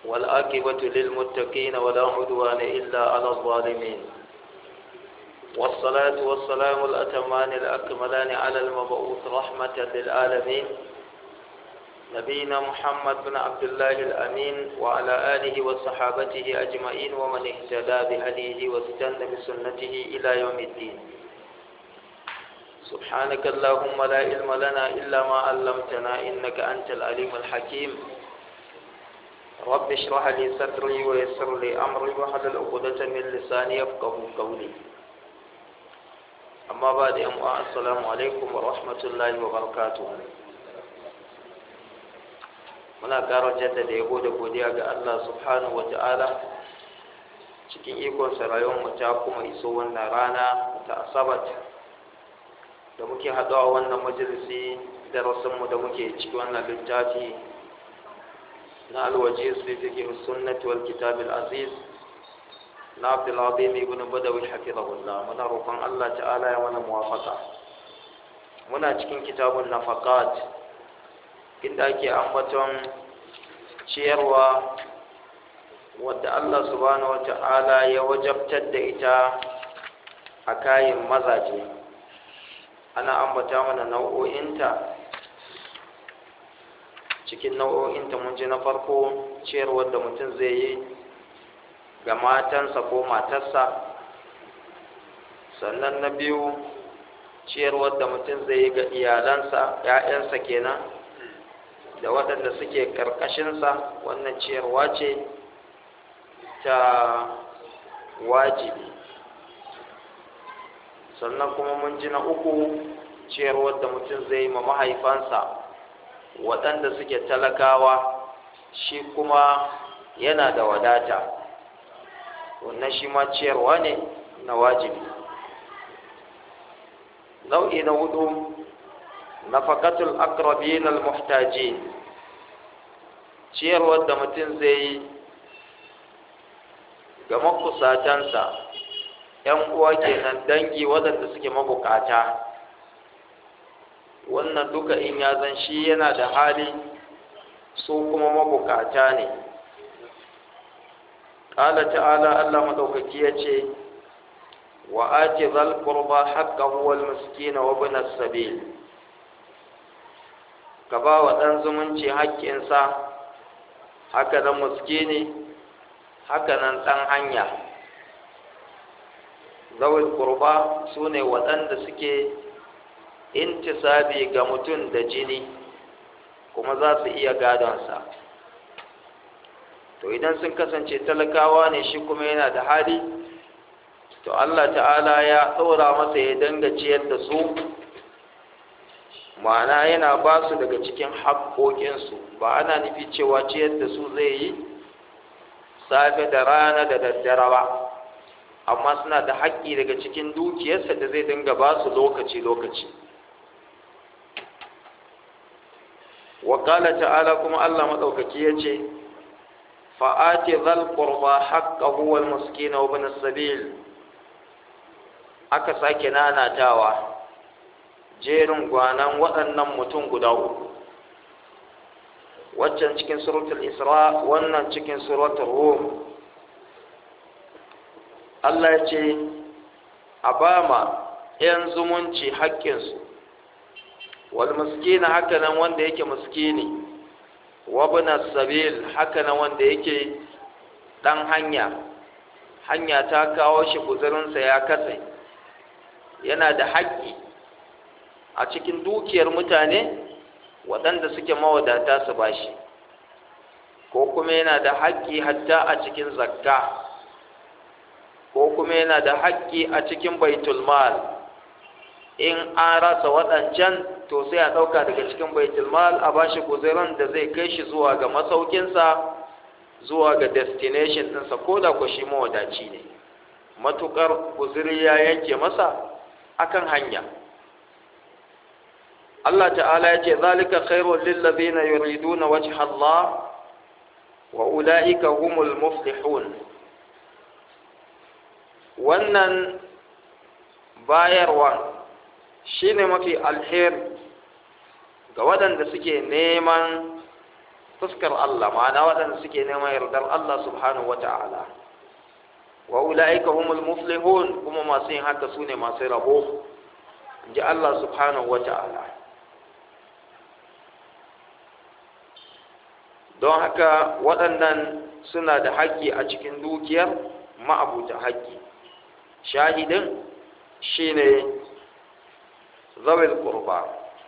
والآكبة للمتقين ولا عدوان إلا على الظالمين والصلاة والسلام الأتمان الأكملان على المبعوث رحمة للعالمين نبينا محمد بن عبد الله الأمين وعلى آله وصحابته أجمعين ومن اهتدى بهديه واستنى بسنته إلى يوم الدين سبحانك اللهم لا علم لنا إلا ما علمتنا إنك أنت العليم الحكيم رب اشرح لي صدري ويسر لي أمري واحلل عقدة من لساني يفقه قولي أما بعد أم السلام عليكم ورحمة الله وبركاته muna ƙara jaddada yabo da godiya ga Allah subhanahu wata'ala cikin ikonsa rayuwar ta kuma iso wannan rana ta asabat da muke haɗuwa wannan majalisi darasinmu da muke ciki wannan littafi na alwaje su fi fiƙe sunnati wal kitab aziz na abdul azim ibn badawi hafizahullah muna roƙon Allah ta'ala ya mana muwafaka muna cikin kitabun nafaqat inda ake ambaton ciyarwa wadda Allah subhanahu wa ta'ala ya wajabtar da ita a kayan mazaje ana ambata mana nau'o'inta cikin nau'o'inta mun ji na farko ciyarwar da mutum zai yi ga matansa ko matarsa sannan na biyu ciyarwar da mutum zai yi ga iyalansa 'ya'yansa kenan da waɗanda suke ƙarƙashinsa wannan ciyarwa ce ta wajibi sannan kuma mun ji na uku ciyarwar da mutum zai yi ma mahaifansa waɗanda suke talakawa shi kuma yana da wadata wannan shi ma ciyarwa ne na wajibi nau'i na hudu nafaqatul aqrabin al muhtajin ciyarwar da mutum zai yi ga makusatansa ‘yan uwa kenan dangi waɗanda suke mabukata wannan duka in ya zan shi yana da hali su kuma mabukata ne ƙala ta'ala Allah maɗaukaki ya ce wa ake zal qurba haqqahu wal miskina wa ibn as-sabil ka ba wa ɗan zumunci haƙƙinsa haka nan muskini haka nan ɗan hanya zawil kurba su ne waɗanda suke intisabi ga mutum da jini kuma za su iya gadonsa to idan sun kasance talakawa ne shi kuma yana da hali to allah ta'ala ya ɗora masa ya danga ciyar da su ma'ana yana ba su daga cikin haƙoƙinsu ba ana nufi cewa ciyar da su zai yi safe da rana da daddare ba amma suna da haƙƙi daga cikin dukiyarsa da zai dinga ba su lokaci-lokaci wakala ta'ala kuma allah maɗaukaki ya ce fa'ati zal qurba haqqahu wal miskina wa ibn sabil aka sake nanatawa jerin gwanan waɗannan mutum guda uku waccan cikin suratul isra wannan cikin suratul rum Allah ya ce a ba ma ‘yan zumunci haƙƙinsu wal miskina haka nan wanda yake miskini wabna sabil haka nan wanda yake ɗan hanya hanya ta kawo shi guzurinsa ya katse yana da haƙƙi a cikin dukiyar mutane waɗanda suke mawadata su bashi ko kuma yana da haƙƙi hatta a cikin zakka ko kuma yana da haƙƙi a cikin baitul mal in an rasa waɗancan to sai a ɗauka daga cikin baitul mal a bashi guzuran da zai kai shi zuwa ga masaukinsa zuwa ga destination ɗinsa ko da ku shi mawadaci ne matuƙar guzuri ya yanke masa akan hanya Allah ta'ala ya ce zalika khairul lil ladina yuriduna wajha Allah wa ulaika humul muflihun wannan bayarwa shine mafi alheri ga waɗanda suke neman fuskar Allah ma'ana waɗanda suke neman yardar Allah subhanahu wata'ala wa ula'ika humul muflihun kuma masu yin haka su ne masu rabo ji Allah subhanahu wata'ala don haka waɗannan suna da haƙƙi a cikin dukiyar ma'abuta haƙƙi shahidin shine zawil qurba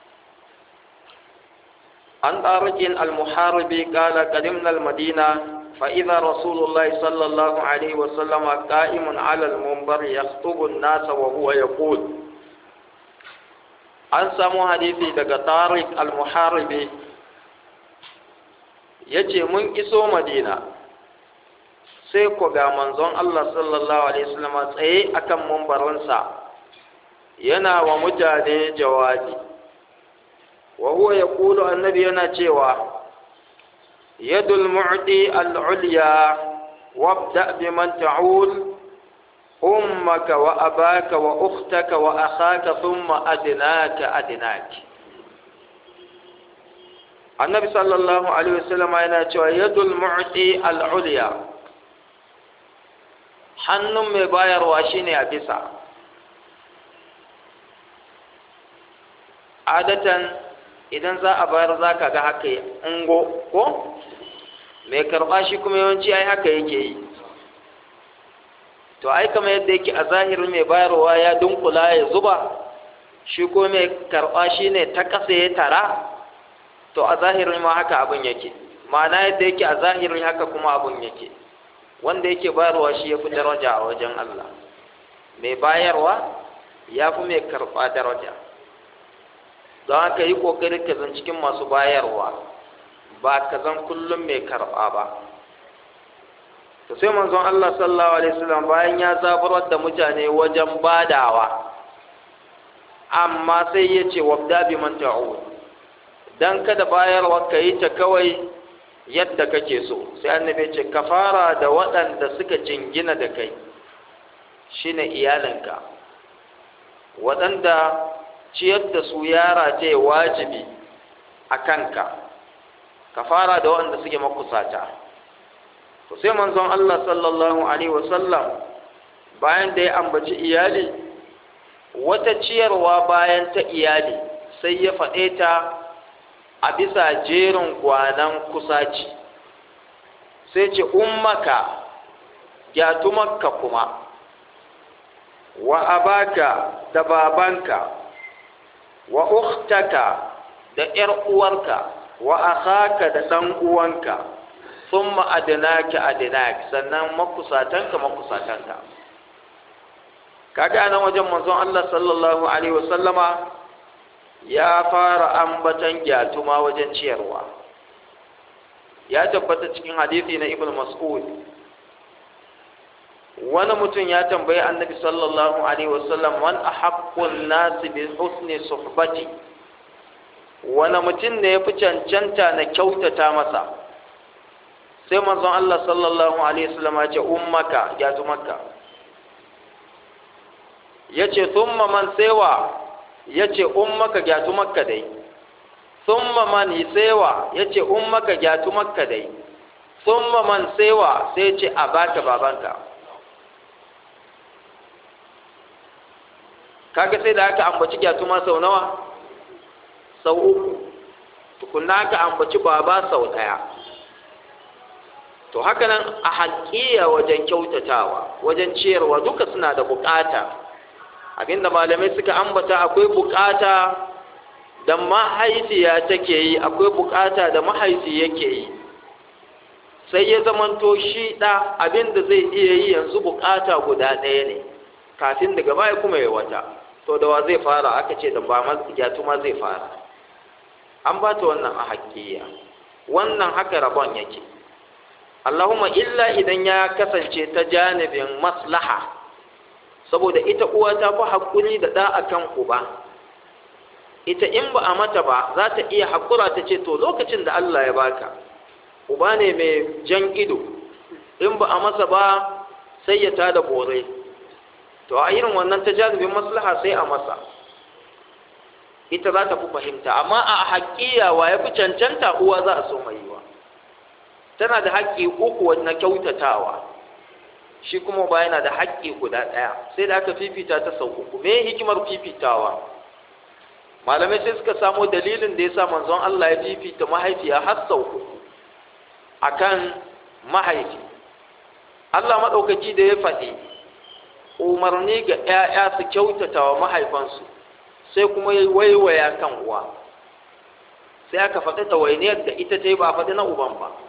an ɗarikin al-muharibi ƙala ƙadimna al-madina فإذا رسول الله صلى الله عليه وسلم قائم على المنبر يخطب الناس وهو يقول an samu hadisi daga tariq al-muharibi ya ce mun iso madina sai ku ga manzon Allah sallallahu alaihi wasallam tsaye akan mumbarinsa yana wa mutane jawabi wa huwa yaqulu annabi yana cewa yadul mu'ti al-ulya wabda biman ta'ul أمك وأباك وأختك وأخاك ثم أدناك أدناك النبي صلى الله عليه وسلم أنا يد المعطي العليا hannun mai bayarwa shine a bisa adatan idan za a bayar za ka ga haka ungo ko mai karɓa shi kuma yawanci ai haka yake yi to ai kamar yadda yake a zahirin mai bayarwa ya dunkula ya zuba shi ko mai karɓa shi ne ta ƙasa ya tara to a zahirin ma haka abin yake ma'ana yadda yake a zahirin haka kuma abin yake wanda yake bayarwa shi ya fi daraja a wajen Allah mai bayarwa ya fi mai karɓa daraja don haka yi ƙoƙari ka zan cikin masu bayarwa ba ka zan kullum mai karɓa ba to sai manzon Allah sallallahu alaihi wasallam bayan ya zaburar da mutane wajen badawa amma sai ya ce wabda bi man ta'ud dan kada bayarwa ka yi ta kawai yadda kake so sai annabi ce ka fara da waɗanda suka jingina da kai shine iyalinka waɗanda ciyar da su yara ce wajibi a kanka ka fara da waɗanda suke makusata to sai manzon Allah sallallahu alaihi wasallam bayan da ya ambaci iyali wata ciyarwa bayan ta iyali sai ya faɗe ta a bisa jerin gwanan kusaci sai ce ummaka gyatumarka kuma wa abaka da babanka wa ukhtaka da ‘yar uwarka wa akhaka da ɗan uwanka sun ma'adinaki adinaki sannan makusatanka makusatanka kaga nan wajen manzon Allah sallallahu alaihi wasallama ya fara ambatan gyatuma wajen ciyarwa ya tabbata cikin hadisi na ibn mas'ud wani mutum ya tambayi annabi sallallahu alaihi wasallam man ahaqqun nasi bi husni suhbati wani mutum ne ya fi cancanta na kyautata masa sai manzon Allah sallallahu alaihi wasallam ya ce ummaka ya tumakka yace thumma man sewa yace ummaka ya tumakka dai thumma man sewa yace ummaka ya tumakka dai thumma man sewa sai yace abaka babanka kaga sai da aka ambaci gyatuma sau nawa sau uku tukunna aka ambaci baba sau daya to haka nan a haƙiya wajen kyautatawa wajen ciyarwa duka suna da bukata abinda malamai suka ambata akwai bukata da mahaifiya take yi akwai bukata da mahaifi yake yi sai ya zamanto shi ɗa abinda zai iya yi yanzu bukata guda ɗaya ne kafin daga baya kuma ya wata to da wa zai fara aka ce da ba ma zai fara an ba ta wannan a haƙiya wannan haka rabon yake Allahumma illa idan ya kasance ta janibin maslaha saboda ita uwa ta fi haƙuri da ɗa akan uba ita in ba a mata ba za ta iya haƙura ta ce to lokacin da Allah ya baka uba ne mai jan ido in ba a masa ba sai ya tada bore to a irin wannan ta janibin maslaha sai a masa ita za ta fi fahimta amma a haƙiya wa ya fi cancanta uwa za a so mai yiwa tana da haƙƙi uku na kyautatawa shi kuma uba yana da haƙƙi guda ɗaya sai da aka fifita ta sau uku me hikimar fifitawa malamai sai suka samo dalilin da ya sa manzon Allah ya fifita mahaifiya har sau uku akan mahaifi Allah maɗaukaki da ya faɗi umarni ga ‘ya'ya su kyautata wa mahaifansu sai kuma ya waiwaya kan uwa sai aka faɗi ɗawainiyar da ita ta yi ba faɗi na uban ba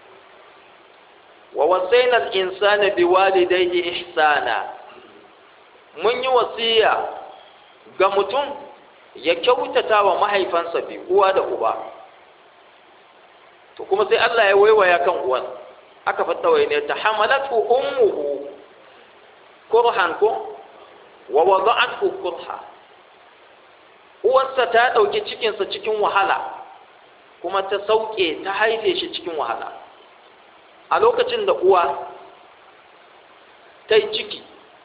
wa wasaina al-insana biwalidayhi ihsana mun yi wasiya ga mutum ya kyautata wa mahaifansa bi uwa da uba to kuma sai Allah ya waiwaya kan uwan aka faɗa wai ne ta hamalatu ummuhu kurhan ko wa wada'athu kurha uwarsa ta ɗauki cikinsa cikin wahala kuma ta sauke ta haife shi cikin wahala a lokacin da uwa ta yi ciki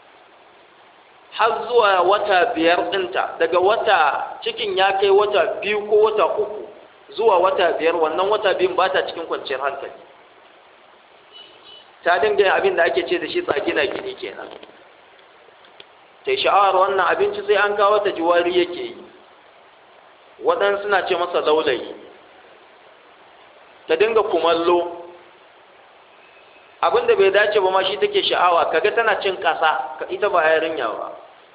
har zuwa wata biyar ɗinta daga wata cikin ya kai wata biyu ko wata uku zuwa wata biyar wannan wata biyun ba ta cikin kwanciyar hankali ta dinga yin abin da ake ce da shi tsagina gini kenan ta yi sha'awar wannan abinci sai an kawo ta jiwari yake yi waɗansu suna ce masa laulayi ta dinga kumallo abin da bai dace ba ma shi take sha'awa kaga tana cin ƙasa ka ita ba yarinya ba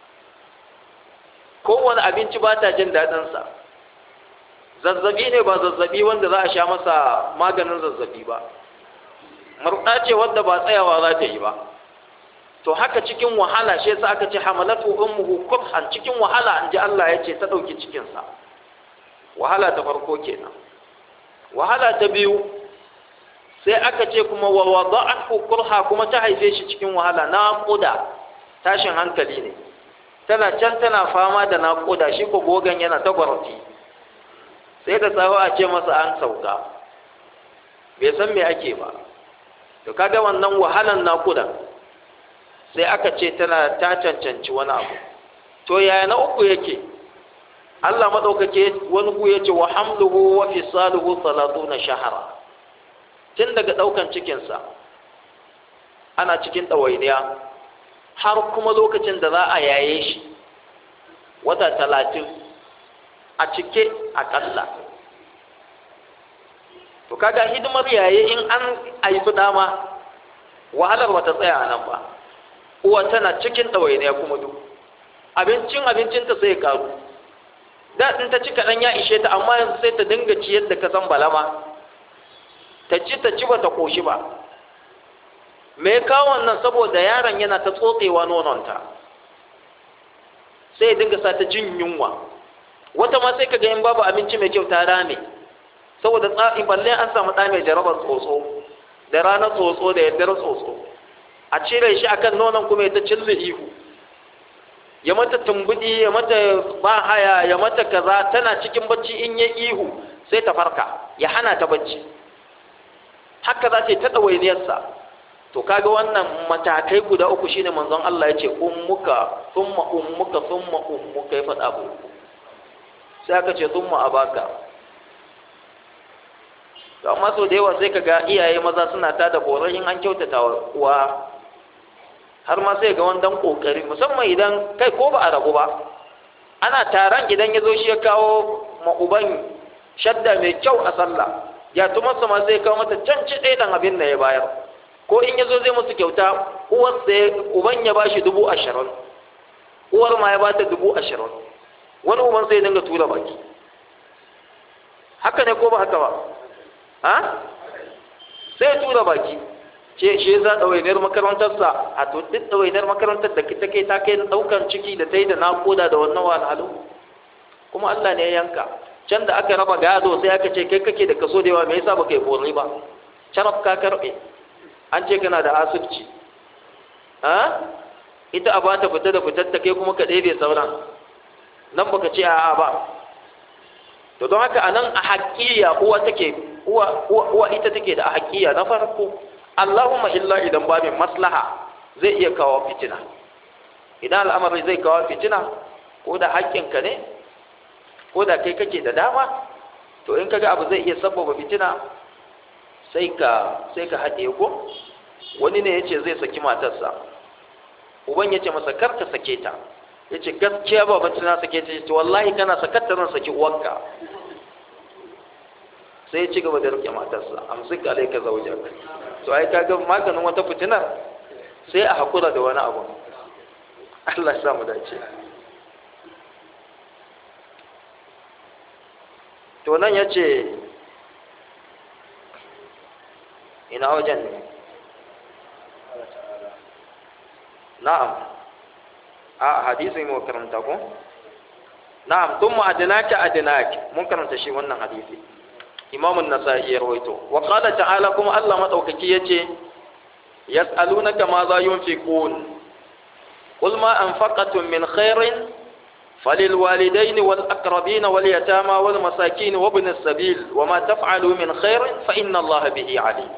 kowane abinci ba ta jin daɗinsa zazzabi ne ba zazzabi wanda za a sha masa maganin zazzabi ba murɗa ce wadda ba tsayawa za ta yi ba to haka cikin wahala shi yasa aka ce hamalatu ummuhu kurhan cikin wahala an ji Allah ya ce ta ɗauki cikinsa wahala ta farko kenan wahala ta biyu sai aka ce kuma wa wada'athu kurha kuma ta haife shi cikin wahala naquda tashin hankali ne tana can tana fama da naquda shi ko gogan yana ta gwarfi sai da tsawo a ce masa an sauka bai san me ake ba to kaga wannan wahalan naquda sai aka ce tana ta cancanci wani abu to yaya na uku yake Allah madaukake wani ku yace wa hamluhu wa fisaluhu 30 shahara tun daga ɗaukan cikinsa ana cikin ɗawainiya har kuma lokacin da za a yaye shi wata talatin a cike a ƙalla to kaga hidimar yaye in an haifi dama wahalar bata tsaya a nan ba uwa tana cikin ɗawainiya kuma duk abincin abincinta sai karu da ta ci kaɗan ya ishe ta amma yanzu sai ta dinga ciyar da ka san balama ta ci ta ci bata koshi ba me kawo wannan saboda yaron yana ta tsotsewa nononta sai ya dinga sa ta jin yunwa wata ma sai kaga in babu abinci mai kyau ta rame saboda tsafi balle an samu ɗa mai jarabar tsotso da ranar tsotso da yaddar tsotso a cire shi akan nonon kuma ya ta cille ihu ya mata tumbudi ya mata bahaya ya mata kaza tana cikin bacci in ya ihu sai ta farka ya hana ta bacci haka za ta yi ta ɗawainiyarsa to kaga wannan matakai guda uku shine manzon Allah ya ce ummuka thumma ummuka thumma ummuka ya faɗa abu sai aka ce thumma abaka to amma sau da yawa sai kaga iyaye maza suna ta da boron in an kyautata wa uwa har ma sai ga wani dan kokari musamman idan kai ko ba a ragu ba ana taron idan ya zo shi ya kawo ma uban shadda mai kyau a sallah ya tumarsa ma zai kawo mata can ci ɗaya ɗan abin da ya bayar ko in ya zo zai musu kyauta uwar sai uban ya ba shi dubu ashirin uwar ma ya ba ta dubu ashirin wani uban sai dinga tura baki haka ne ko ba haka ba ha sai tura baki ce shi za ɗawainiyar makarantarsa a to duk ɗawainiyar makarantar da ta kai ta kai ɗaukar ciki da ta yi da naƙuda da wannan wahalhalu kuma Allah ne ya yanka can da aka raba gado sai aka ce kai kake da kaso da yawa me yasa baka yi bori ba caraf ka karbe an ce kana da asibci ha ita a bata fita da fitar ta kai kuma ka ɗebe sauran nan baka ce a'a ba to don haka anan a haƙƙiya uwa take uwa uwa ita take da a haƙƙiya na farko Allahumma illa idan babin maslaha zai iya kawo fitina idan al'amari zai kawo fitina ko da haƙƙinka ne ko da kai kake da dama to in kaga abu zai iya sabbaba fitina sai ka sai ka haɗe ko wani ne ya ce zai saki matarsa uban ya ce masa kar ka sake ta ya ce gaskiya ba bacci na sake ta ce wallahi kana sakatta zan saki uwanka sai ya ci gaba da rike matarsa amsik alaika zaujak to ai kaga maganin wata fitinar sai a hakura da wani abu Allah ya samu dace to nan yace ina wajen ne na'am a hadisi mu karanta ko na'am thumma adnaka adnaka mun karanta shi wannan hadisi imam an-nasa'i ya rawaito wa qala ta'ala kuma Allah madaukaki yace yas'alunaka ma za yunfiqun qul ma anfaqatum min khairin فللوالدين والأقربين واليتامى والمساكين وابن السبيل وما تفعلوا من خير فإن الله به عليم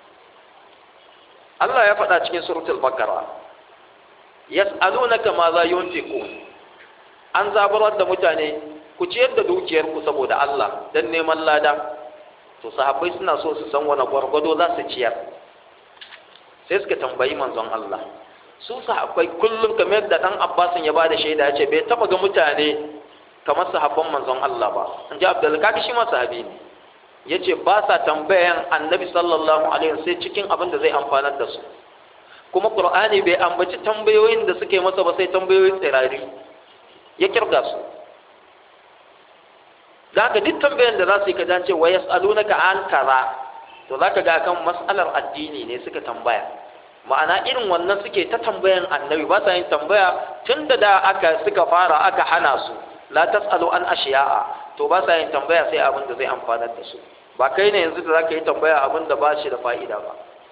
الله يفعل في سورة البقرة yas'alunaka ma za yunfiqun an zabarar da mutane ku ciyar da dukiyar ku saboda Allah dan neman lada to sahabbai suna so su san wani gwargwado za su ciyar sai suka tambayi manzon Allah su sahabbai kullum kamar da dan Abbasin ya bada shaida ya ce bai taba ga mutane kamar sahabban manzon Allah ba in ji Abdul Kaki shi ma sahabi ne yace ba sa tambayan Annabi sallallahu alaihi wasallam sai cikin abin da zai amfanar da su kuma qur'ani bai ambaci tambayoyin da suke masa ba sai tambayoyin tsirari ya kirga su da haka duk tambayan da za su yi ka dace wa yas'alunaka an kaza to za ka ga kan mas'alar addini ne suka tambaya ma'ana irin wannan suke ta tambayan annabi ba sa yin tambaya tun da da aka suka fara aka hana su la tas'alu an ashiya'a to ba sa yin tambaya sai abin da zai amfanar da su ba kai ne yanzu da za ka yi tambaya abin da ba shi da fa'ida ba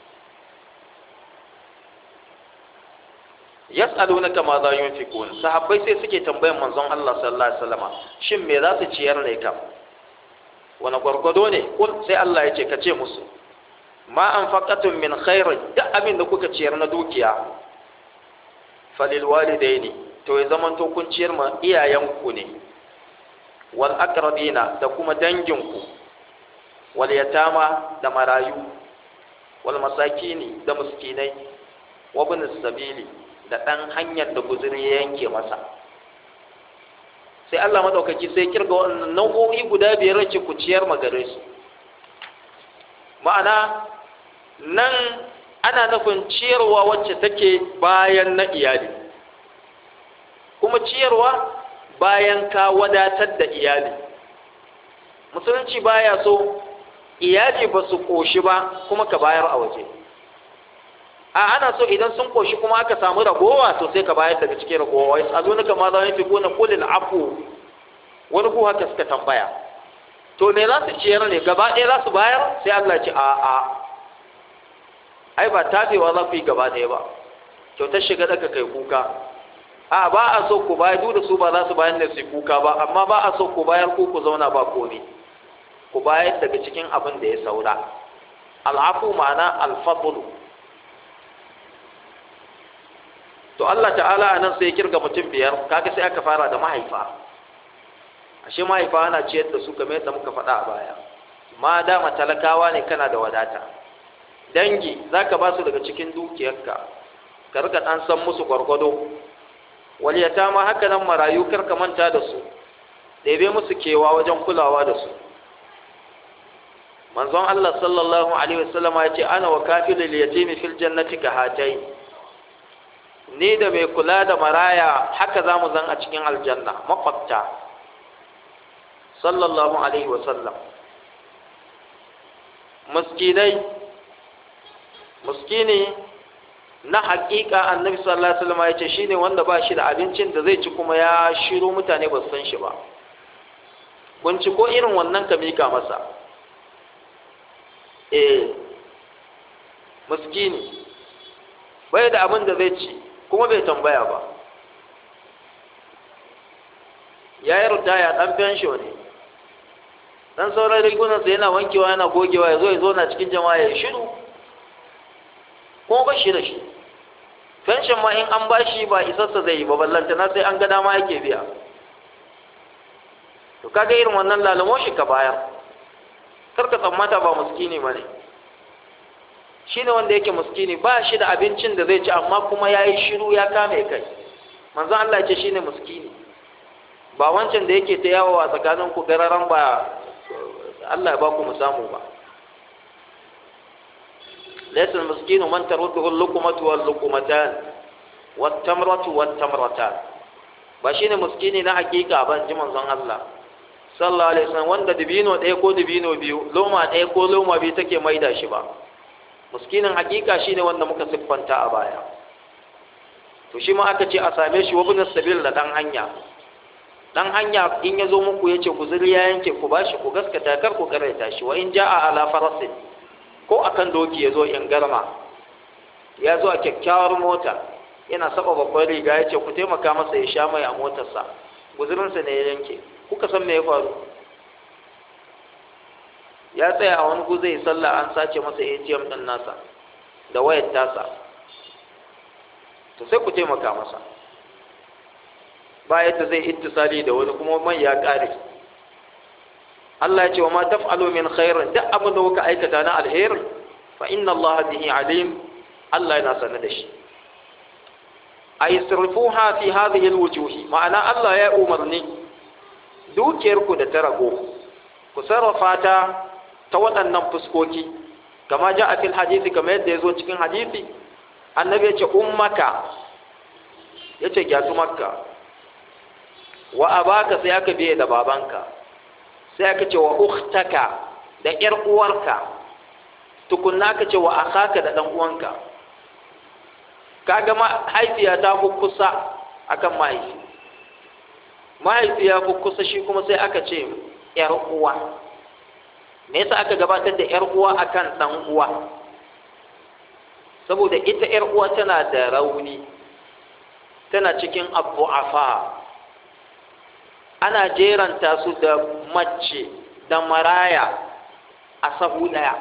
yas'alunaka ma za yunfiqun sahabbai sai suke tambayan manzon Allah sallallahu alaihi wasallam shin me za su ciyar ne kam wani gwargwado ne kul sai Allah ya ce ka ce musu ma anfaqatum min khairin duk abin da kuka ciyar na dukiya falil walidaini to ya zaman to kun ciyar ma iyayenku ne wal aqrabina da kuma danginku wal yatama da marayu wal masakini da miskinai wa ibn sabili da ɗan hanyar da guzuri ya yanke masa sai Allah maɗaukaki sai kirga wannan nau'o'i guda biyar ce ku ciyar magare su ma'ana nan ana nufin ciyarwa wacce take bayan na iyali kuma ciyarwa bayan ka wadatar da iyali musulunci baya so iyali ba su ƙoshi ba kuma ka bayar a waje a ana so idan sun koshi kuma aka samu ragowa to sai ka bayar daga cikin ragowa wai azunaka ma za fi gona kulil afu wani ko haka suka tambaya to me za su ciyar ne gaba ɗaya za su bayar sai Allah ce a a ai ba tafewa za ku yi gaba ɗaya ba kyautar shiga daga kai kuka a ba a so ku bayar duk da su ba za su bayar da su kuka ba amma ba a so ku bayar ko ku zauna ba komai ku bayar daga cikin abin da ya saura al'afu ma'ana alfadlu to Allah ta'ala a nan sai ya kirga mutum biyar kaga sai aka fara da mahaifa ashe mahaifa ana ciyar da su kamar yadda muka faɗa a baya ma dama talakawa ne kana da wadata dangi zaka ba su daga cikin dukiyarka ka rika dan san musu gwargwado wal yatama haka nan marayu kar ka manta da su ɗebe musu kewa wajen kulawa da su manzon Allah sallallahu alaihi wasallama ya ce ana wa kafilul yatimi fil jannati ka hatai ni da mai kula da maraya haka za mu zan a cikin aljanna makwabta sallallahu alaihi wasallam muskinai muskini na hakika annabi sallallahu alaihi wasallam ya ce shine wanda ba shi da abincin da zai ci kuma ya shiro mutane ba su san shi ba ko irin wannan ka mika masa eh muskini bai da abin da zai ci kuma bai tambaya ba ya yi rutaya ɗan fensho ne ɗan sauran rigunansa yana wankewa yana gogewa ya zo ya zo na cikin jama'a ya shiru kuma ba shi da shi fenshon ma in an ba shi ba isarsa zai yi ba ballantana sai an ga dama yake biya to kaga irin wannan lalamo shi ka bayar kar ka tsammata ba muskini ba ne shine wanda yake muskini ba shi da abincin da zai ci amma kuma yayi shiru ya kame kai manzon Allah ya ce shine muskini ba wancan da yake ta yawo a tsakanin ku gararan ba Allah ya ba ku mu samu ba laysa al-miskinu man tarudduhu al-luqmatu wal-luqmatan wat-tamratu wat-tamratan ba shine miskini na hakika ban ji manzon Allah sallallahu alaihi wasallam wanda dibino ɗaya ko dibino biyu loma ɗaya ko loma biyu take maida shi ba miskinin hakika shine wanda muka siffanta a baya to shi ma aka ce a same shi wabin sabil da dan hanya dan hanya in ya zo muku ya ce ku zuri ya yanke ku bashi ku gaskata kar ku karaita shi wa in ja'a ala farasin ko akan doki ya zo in garma ya zo a kyakkyawar mota yana saba babbar riga ya ce ku taimaka masa ya sha mai a motarsa guzurinsa ne ya yanke kuka san me ya faru ya tsaya a wani gu zai sallah an sace masa ATM din nasa da wayar tasa to sai ku taimaka masa ba yadda zai ittisali da wani kuma man ya kare Allah ya ce wa ma taf'alu min khairin duk abin da kuka aikata na alheri fa inna Allah bihi alim Allah yana sanar da shi ay sirfuha fi hadhihi alwujuhi ma'ana Allah ya umarni dukiyar ku da ta rago ku sarrafa ta ta waɗannan fuskoki kama ja a fil hadisi kama yadda ya zo cikin hadisi annabi ya ce ummaka ya ce gyatu makka wa abaka sai aka biye da babanka sai aka ce wa ukhtaka da ƴar uwarka tukunna aka ce wa akhaka da dan uwanka kaga mahaifiya ta fi kusa akan mahaifi mahaifiya fi kusa shi kuma sai aka ce ƴar uwa me yasa aka gabatar da ƴar uwa akan dan uwa saboda ita ƴar uwa tana da rauni tana cikin abu'afa ana jeranta su da mace da maraya a sahu daya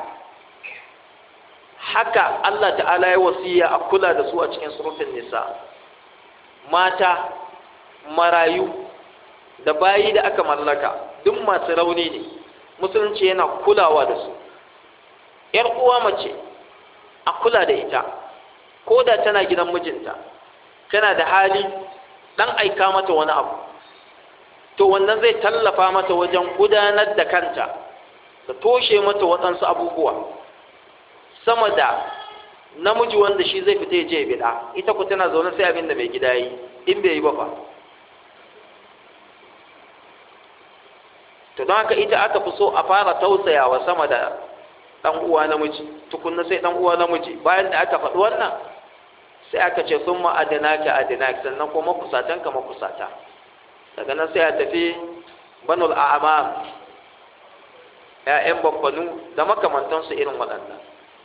haka Allah ta'ala ya wasiya a kula da su a cikin surutun nisa mata marayu da bayi da aka mallaka duk masu rauni ne musulunci yana kulawa da su ‘yar uwa mace a kula da ita ko da tana gidan mijinta tana da hali ɗan aika mata wani abu to wannan zai tallafa mata wajen gudanar da kanta da toshe mata waɗansu abubuwa sama da namiji wanda shi zai fita ya je bida ita ku tana zaune sai abin da mai gida yi in bai yi ba fa to don haka ita aka fi so a fara tausayawa sama da ɗan uwa namiji tukunna sai ɗan uwa namiji bayan da aka faɗi wannan sai aka ce sun ma'adina ka adina sannan kuma makusatan ka makusata daga nan sai a tafi banul a'amam ‘ya'yan babbanu da makamantansu irin waɗannan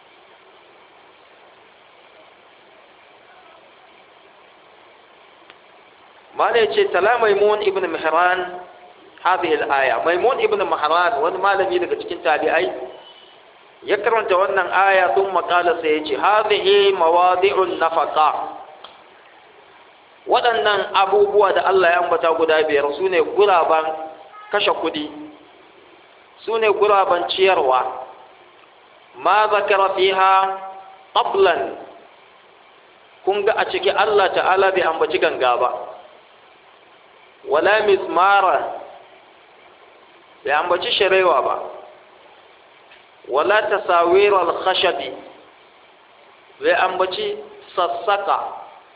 mala ce tala maimun ibn mihran hadhihi al-aya maimun ibn mihran wani malami daga cikin tabi'ai ya karanta wannan aya sun makala sai ya ce hadhihi mawadi'un nafaqa waɗannan abubuwa da Allah ya ambata guda biyar su ne guraben kashe kuɗi su ne guraben ciyarwa ma zakara fiha qablan kun ga a ciki Allah ta'ala bai ambaci ganga ba wala mizmara bai ambaci sharewa ba wala tasawir al-khashabi bai ambaci sassaka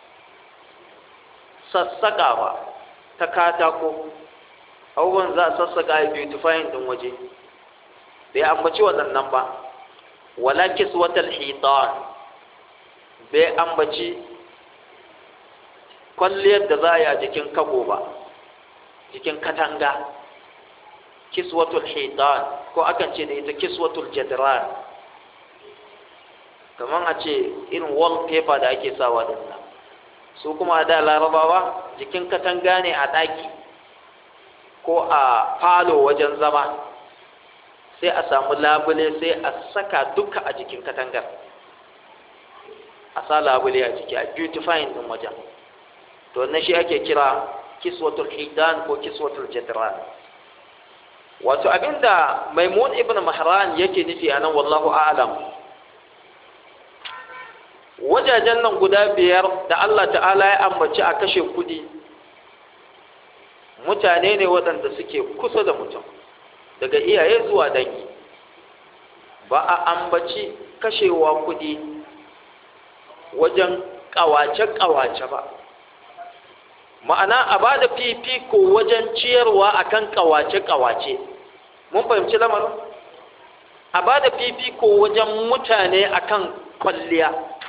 sassaka ba ta katako abubuwan za a sassaka a beautifying din waje bai ambaci waɗannan ba wala kiswatal hitan bai ambaci kwalliyar da za a yi a jikin kago ba jikin katanga kiswatul hitan ko akan ce da ita kiswatul jadran kamar a ce irin wallpaper da ake sawa din nan su kuma da larabawa jikin katanga ne a ɗaki ko a falo wajen zama sai a samu labule sai a saka duka a jikin katangar a sa labule a jiki a beautifying din wajen to na shi ake kira kiswatul hidan ko kiswatul jadran wato abinda maimun ibn mahran yake nufi a nan wallahu a'lam wajajen nan guda biyar da Allah ta'ala ya ambaci a kashe kudi mutane ne waɗanda suke kusa da mutum daga iyaye zuwa dangi ba a ambaci kashewa kudi wajen ƙawace-ƙawace ba ma'ana a ba da fifiko wajen ciyarwa akan ƙawace-ƙawace mun fahimci lamarin a ba da fifiko wajen mutane akan kwalliya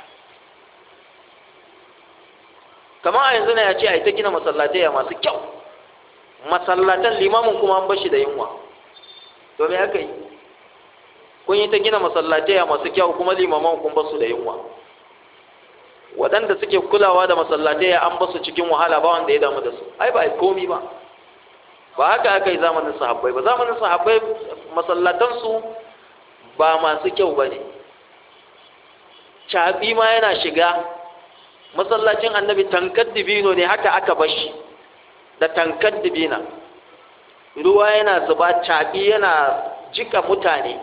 kamar a yanzu na ya ce a yi ta gina masallatai masu kyau masallatan limamin kuma an bashi da yunwa domin haka yi kun yi ta gina masallatai masu kyau kuma limaman kun basu da yunwa waɗanda suke kulawa da masallatai an basu cikin wahala ba wanda ya damu da su ai ba a komi ba ba haka aka yi zamanin sahabbai ba zamanin sahabbai masallatansu ba masu kyau ba ne caɓi ma yana shiga masallacin annabi tankar dibino ne haka aka bashi da tankar dibina ruwa yana zuba caɓi yana jika mutane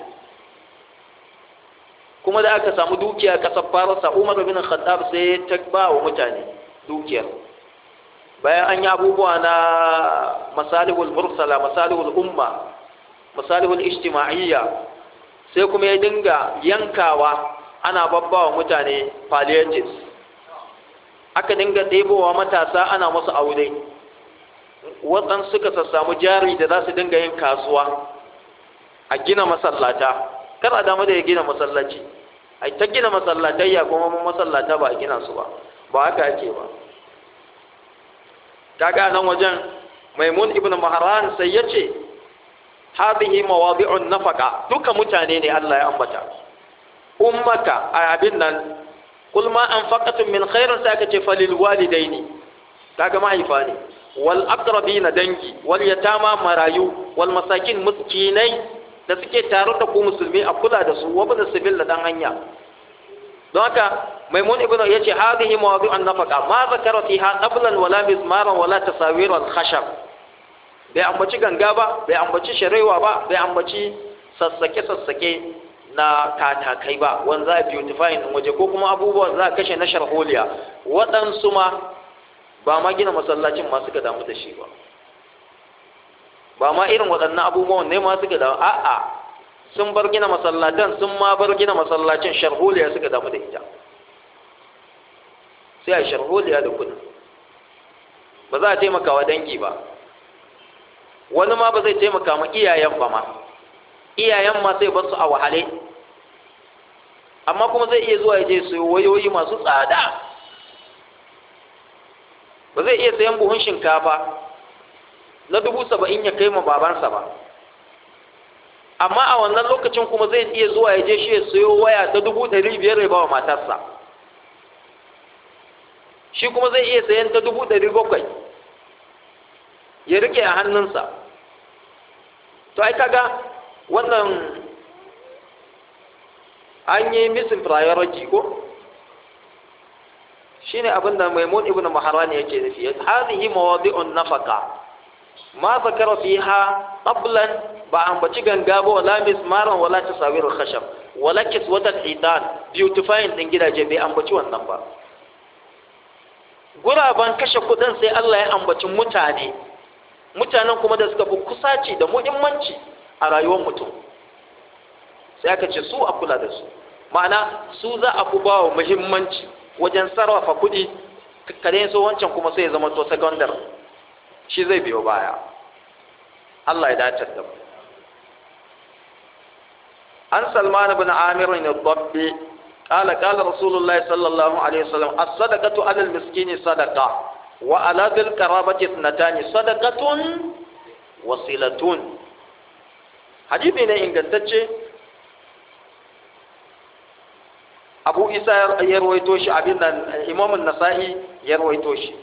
kuma da aka samu dukiya kasar farasa umar bin khattab sai ta ba wa mutane dukiyar bayan an yi abubuwa na masalihul mursala masalihul umma masalihul ijtima'iyya sai kuma ya dinga yankawa ana babbawa mutane palliatives aka dinga ɗebowa matasa ana musu aure waɗansu suka sassamu jari da za su dinga yin kasuwa a gina masallata kar a damu da ya gina masallaci a ta gina masallatayya kuma masallata ba a gina su ba ba haka ake ba kaga nan wajen maimun ibn mahran sai ya ce hadhihi mawadi'un nafaqa duka mutane ne Allah ya ambata ummaka a abin nan kul ma anfaqatum min khairin sai aka ce falil walidaini kaga mahaifa ne wal aqrabina dangi wal yatama marayu wal masakin miskinai da suke tare da ku musulmi a kula da su wa bin sabil da dan hanya don haka maimun ibn yace hadhihi mawadi'un nafaqa ma zakara fiha qablan wala mizmaran wala tasawir wal khashab bai ambaci ganga ba bai ambaci sharewa ba bai ambaci sassake sassake na katakai ba wanda za a beautifying din waje ko kuma abubuwan za a kashe na sharholiya waɗansu ma ba ma gina masallacin ma suka damu da shi ba ba ma irin waɗannan abubuwan ne ma suka damu a'a sun bar gina masallatan sun ma bar gina masallacin sharholiya suka damu da ita sai a sharholiya da kudin ba za a taimaka wa dangi ba wani ma ba zai taimaka ma iyayen ba ma iyayen ma sai basu a wahale amma kuma zai iya zuwa ya je su wayoyi masu tsada ba zai iya sayan buhun shinkafa na dubu saba'in ya kai ma babansa ba amma a wannan lokacin kuma zai iya zuwa ya je shi ya sayo waya ta dubu ɗari biyar ya ba wa matarsa shi kuma zai iya sayan ta dubu ɗari bakwai ya rike a hannunsa to ai kaga wannan an yi missing priority ko shine abin da maimun ibn maharani yake nufi hadhihi mawadi'un nafaqa ma zakara fiha qablan ba ambaci ganga ba wala mismaran wala tasawir khashab wala kiswatan hitan beautifying din gidaje bai ambaci wannan ba guraban kashe kudin sai Allah ya ambaci mutane mutanen kuma da suka fi kusaci da muhimmanci a rayuwar mutum sai aka ce su a kula da su ma'ana su za a fi ba wa muhimmanci wajen sarrafa kuɗi kare so wancan kuma sai ya zama to secondary shi zai biyo baya Allah ya dace da mu an salman ibn amir ne dabbi قال قال رسول الله صلى الله عليه وسلم الصدقة على المسكين صدقة وعلى ذي القرابة اثنتان صدقة وصلة حديث ne ingantacce Abu Isa ya rawaito shi abin nan Imam An-Nasa'i ya rawaito shi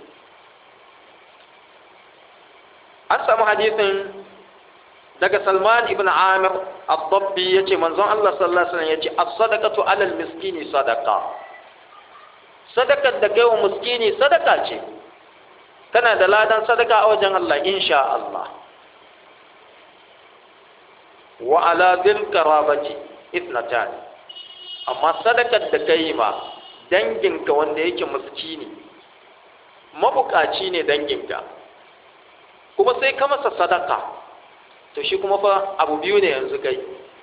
An samu hadisin daga Salman ibn Amir Ad-Dabbi yace manzon Allah sallallahu alaihi wasallam yace as-sadaqatu 'ala al-miskini sadaqa sadakar da kai wa miskini sadaka ce kana da ladan sadaka a wajen Allah insha Allah wa ala dhil qarabati ithnatan amma sadakar da kai ma danginka wanda yake miskini mabukaci ne danginka kuma sai ka masa sadaka to shi kuma fa abu biyu ne yanzu kai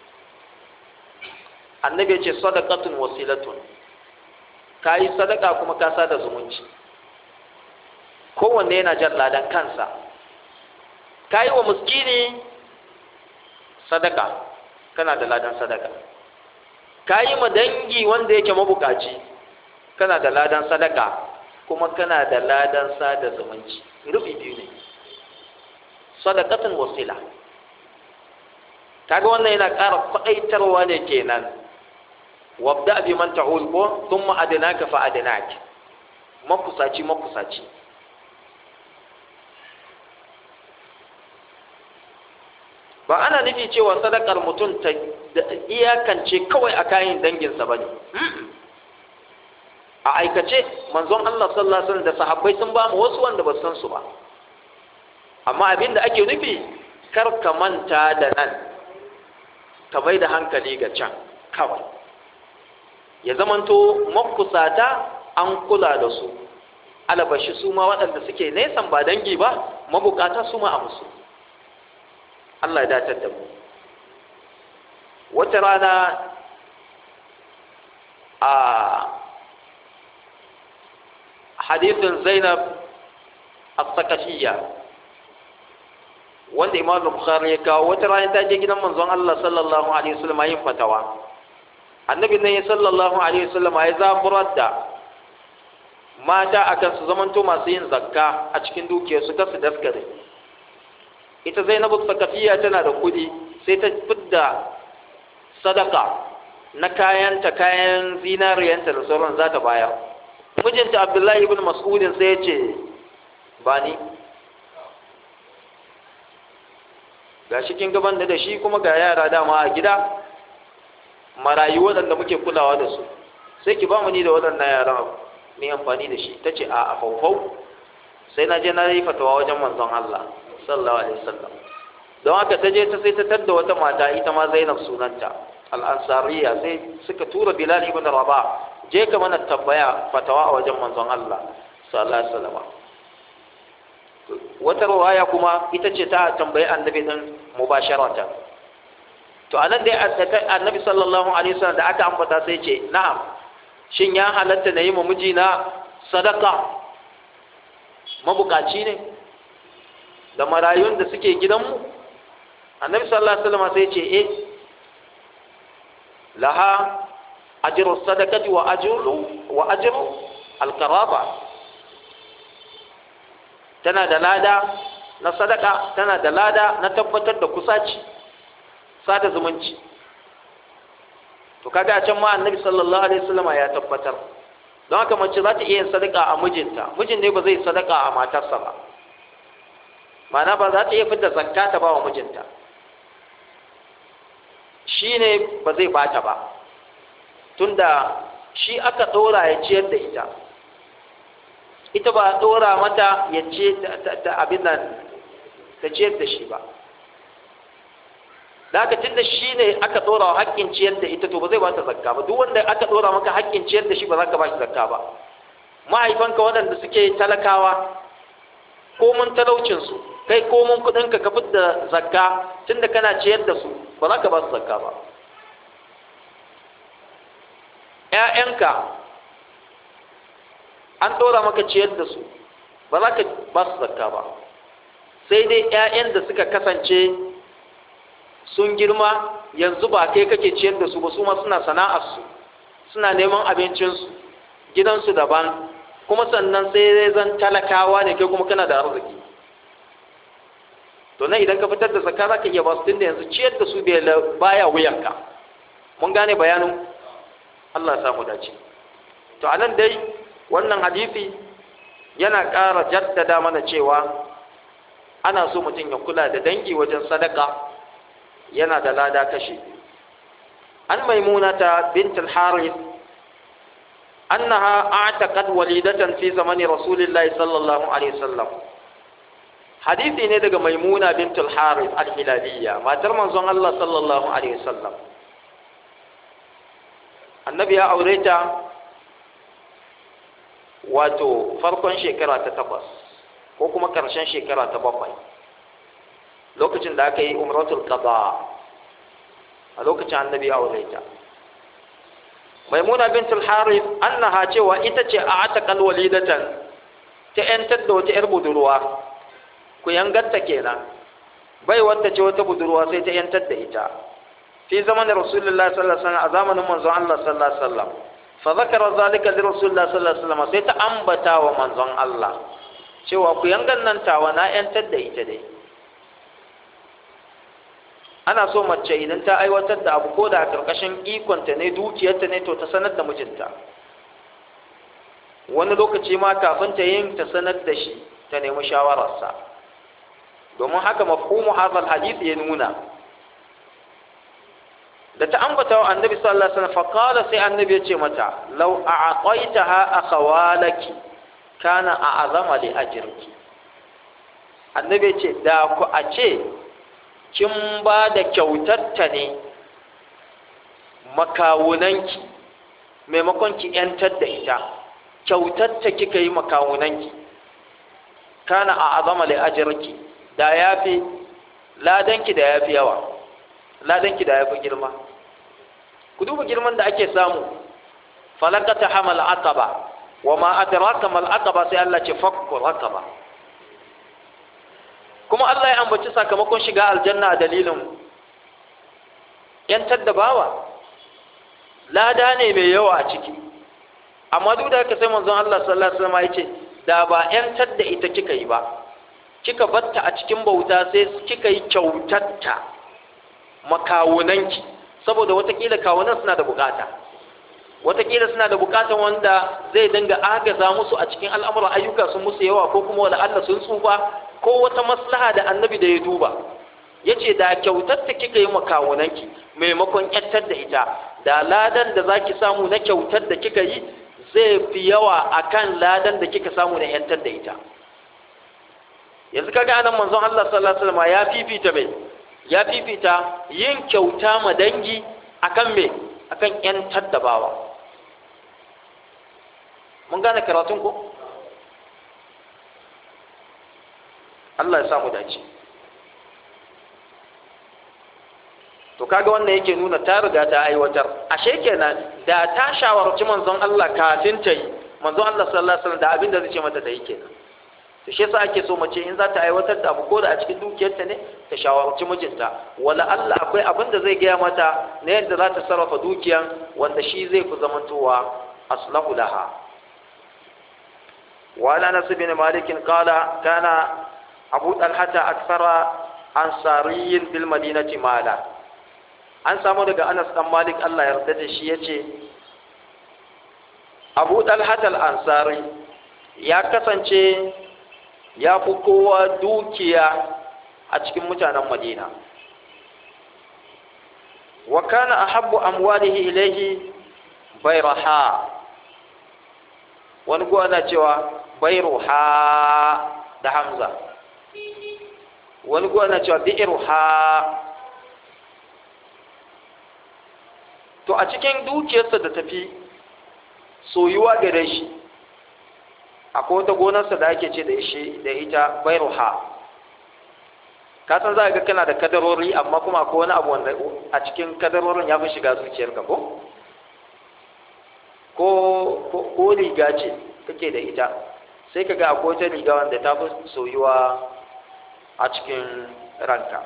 annabi ya ce sadaqatun wasilatun ka yi sadaka kuma ka sada zumunci kowanne yana jan ladan kansa ka yi wa muskini sadaka kana da ladan sadaka ka yi ma dangi wanda yake mabukaci kana da ladan sadaka kuma kana da ladan sada zumunci rufi biyu ne sadakatun wasila kaga wannan yana ƙara kwaɗaitarwa ne kenan wabda bi man ta'ul ko thumma adnaka fa adnak makusaci makusaci ba ana nufi cewa sadakar mutum ta iyakance kawai a kayan danginsa ba ne a aikace manzon Allah sallallahu alaihi wasallam da sahabbai sun ba mu wasu wanda ba san su ba amma abin da ake nufi kar ka manta da nan ka mai da hankali ga can kawai ya zamanto makusata an kula da su alabashi su ma waɗanda suke nesan ba dangi ba mabukata su ma a musu Allah ya datar da mu wata rana a hadithin zainab as-sakashiyya wanda imam bukhari ya kawo wata rana ta je gidan manzon Allah sallallahu alaihi wasallam yin fatawa annabi ne sallallahu alaihi wasallam ya zaburar da mata akan su zamanto masu yin zakka a cikin dukiyarsu ta su daskare ita zainabu sakafiya tana da kudi sai ta fidda sadaka na kayanta kayan zinariyanta da sauran za ta bayar mijinta abdullahi ibn mas'udin sai ya ce ba ni ga shi kin gaban da shi kuma ga yara dama a gida marayu waɗanda muke kulawa da su sai ki ba mu ni da waɗannan yara mai amfani da shi ta ce a faufau sai na je na yi fatawa wajen manzon Allah sallallahu alaihi wasallam don haka ta je ta sai ta tadda wata mata ita ma Zainab sunanta al-ansariya sai suka tura Bilal ibn Rabah je ka mana tambaya fatawa a wajen manzon Allah sallallahu alaihi wasallam wata riwaya kuma ita ce ta tambayi annabi din mubasharatan to anan dai annabi sallallahu alaihi wasallam da aka ambata sai ce na'am shin ya halatta na yi ma mijina sadaka mabukaci ne da marayun da suke gidanmu annabi sallallahu alaihi wasallam sai ce eh laha ajru sadaqati wa ajru wa ajru alqaraba tana da lada na sadaka tana da lada na tabbatar da kusaci sada zumunci to kaga a can ma annabi sallallahu alaihi wasallam ya tabbatar don haka mace za ta iya yin sadaka a mijinta mijin ne ba zai sadaka a matarsa ba ma'ana ba za ta iya fitar zakka ta ba wa mijinta shi ne ba zai bata ba tunda shi aka ɗora ya ciyar da ita ita ba a ɗora mata ya ce ta abin nan ta ciyar da shi ba da aka tunda shi ne aka ɗora wa haƙƙin ciyar da ita to ba zai ba ta zakka ba duk wanda aka ɗora maka haƙƙin ciyar da shi ba za ka ba shi zakka ba mahaifanka waɗanda suke talakawa ko mun talaucinsu kai ko mun kuɗinka ka da zakka tunda kana ciyar da su ba za ka ba su zakka ba ‘ya'yanka an ɗora maka ciyar da su ba za ka ba su zakka ba sai dai ‘ya'yan da suka kasance sun girma yanzu ba kai kake ciyar da su ba su ma suna sana'arsu suna neman abincinsu gidansu daban kuma sannan sai dai zan talakawa ne kai kuma kana da arziki to nan idan ka fitar da zakka za ka iya ba su tunda yanzu ciyar da su baya wuyanka mun gane bayanin Allah ya samu dace to anan dai wannan hadisi yana ƙara jaddada mana cewa ana so mutum ya kula da dangi wajen sadaka yana da lada kashi an maimunata bint al-harith annaha a'taqad walidatan fi zamani rasulillahi sallallahu alaihi wasallam hadisi ne daga maimuna bint al-harith al-hilaliyya matar manzon Allah sallallahu alaihi wasallam annabi ya aure ta wato farkon shekara ta takwas ko kuma ƙarshen shekara ta bakwai lokacin da aka yi umratul qada a lokacin annabi ya aure ta maimuna bintul harith annaha cewa ita ce a ataqal walidatan ta yantar da wata yar budurwa ku yangatta kenan bai wanda ce wata budurwa sai ta yantar da ita fi zamanin rasulullahi sallallahu alaihi wasallam a zamanin manzon Allah sallallahu alaihi wasallam fa zakara zalika li rasulullahi sallallahu alaihi wasallam sai ta ambata wa manzon Allah cewa ku yangan nan tawa na yantar da ita dai ana so mace idan ta aiwatar da abu ko da a karkashin ikonta ne dukiyarta ne to ta sanar da mijinta wani lokaci ma kafin ta yin ta sanar da shi ta nemi shawararsa domin haka mafhumu hadal hadith ya nuna da ta ambata wa annabi sallallahu alaihi wasallam faqala sai annabi ya ce mata law a'taitaha akhawalaki kana a'azama li ajriki annabi ya ce da ku a ce kin ba da kyautarta ne makawunanki maimakon ki yantar da ita kyautarta kika yi makawunanki kana a azama li ajriki da yafi ladanki da yafi yawa ladanki da yafi girma ku duba girman da ake samu falakata hamal aqaba wa ma adraka mal aqaba sai Allah ce fakku raqaba kuma Allah ya ambaci sakamakon shiga aljanna a dalilin yantar da bawa lada ne mai yawa a ciki amma duk da haka sai manzon Allah sallallahu alaihi wasallam ya ce da ba yantar da ita kika yi ba kika batta a cikin bauta sai kika yi kyautatta makawunanki saboda watakila kawunan suna da bukata watakila suna da bukatan wanda zai dinga agaza musu a cikin al'amuran ayyuka sun musu yawa ko kuma wala Allah sun tsufa ko wata maslaha da annabi da ya duba yace da kyautar ta kika yi makawunanki maimakon kyattar da ita da ladan da zaki samu na kyautar da kika yi zai fi yawa akan ladan da kika samu na yantar da ita yanzu kaga anan manzon Allah sallallahu alaihi wasallam ya fifita mai ya fifita yin kyauta ma dangi akan me akan yantar da bawa mun gane karatun ko Allah ya samu dace to kaga wannan yake nuna ta riga ta aiwatar ashe kenan da ta shawarci manzon Allah kafin ta yi manzon Allah sallallahu alaihi wasallam da abin da zai ce mata ta yi kenan to shi yasa ake so mace in za ta aiwatar da abu ko da a cikin dukiyarta ne ta shawarci mijinta wala Allah akwai abin da zai gaya mata na yadda za ta sarrafa dukiyan wanda shi zai fi zamantowa aslahu laha wa ala nas bin malik qala kana abu talhata akthara ansariyin bil madinati mala an samu daga Anas dan Malik Allah ya yarda da shi yace Abu Talhat al-Ansari ya kasance ya fi kowa dukiya a cikin mutanen Madina wa kana ahabbu amwalihi ilayhi bayraha wani kuwa na cewa bayruha da Hamza wani kuwa na cewa bi'ruha to a cikin dukiyarsa da tafi soyuwa gare shi akwai wata gonarsa da ake ce da shi da ita bairuha ka san za ga kana da kadarori amma kuma akwai wani abu wanda a cikin kadarorin ya fi shiga zuciyarka ko ko ko riga ce kake da ita sai ka ga akwai wata riga wanda ta fi soyuwa a cikin ranka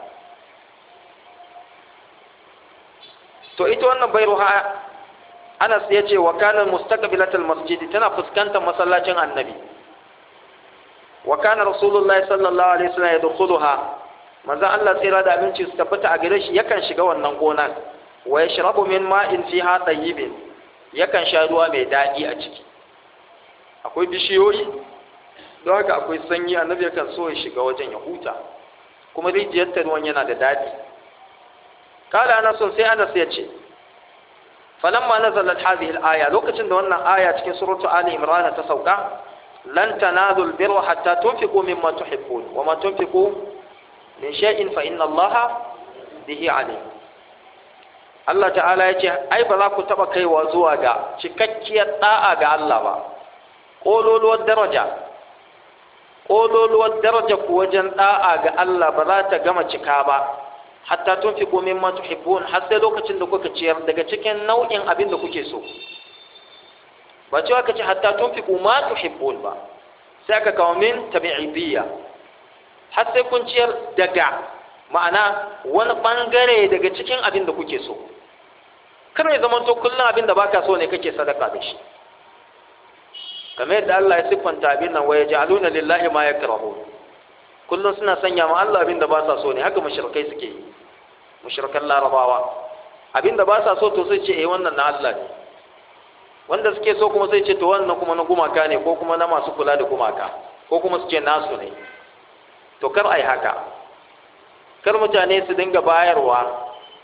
to ita wannan bairuha Anas ya ce wa kana mustaqbilatul masjidi tana fuskantar masallacin Annabi wa kana Rasulullahi sallallahu alaihi wasallam yadkhuluha manzo Allah tsira da abinci su tabbata a gare shi yakan shiga wannan gonan wa yashrabu min ma'in fiha tayyibin yakan sha ruwa mai dadi a ciki akwai bishiyoyi don haka akwai sanyi annabi yakan so ya shiga wajen ya huta kuma rijiyar ta ruwan yana da dadi kala ana son sai Anas ya ce falamma nazalat hadhihi al-aya lokacin da wannan aya cikin suratu ali imran ta sauka lan tanalu al-birra hatta tunfiqu mimma tuhibbun wa ma tunfiqu min shay'in fa inna allaha bihi alim Allah ta'ala ya ce ai ba za ku taba kaiwa zuwa ga cikakkiyar da'a ga Allah ba ƙololuwar daraja ƙololuwar daraja ku wajen ɗa'a ga Allah ba za ta gama cika ba hatta tun fi komin ma tuhibbun har sai lokacin da kuka ciyar daga cikin nau'in abin da kuke so ba cewa ka ce hatta tun fi ma tuhibbun ba sai aka kawo min tabi'ibiyya har sai kun ciyar daga ma'ana wani bangare daga cikin abin da kuke so kar ya zama to kullum abin da baka so ne kake sadaka da shi kamar yadda Allah ya siffanta abin nan waya ja'aluna lillahi ma yakrahu kullum suna sanya ma Allah abin da ba sa so ne haka mushrikai suke yi mushrikan larabawa abin da ba sa so to sai ce eh wannan na Allah ne wanda suke so kuma sai ce to wannan kuma na gumaka ne ko kuma na masu kula da gumaka ko kuma su ce nasu ne to kar ai haka kar mutane su dinga bayarwa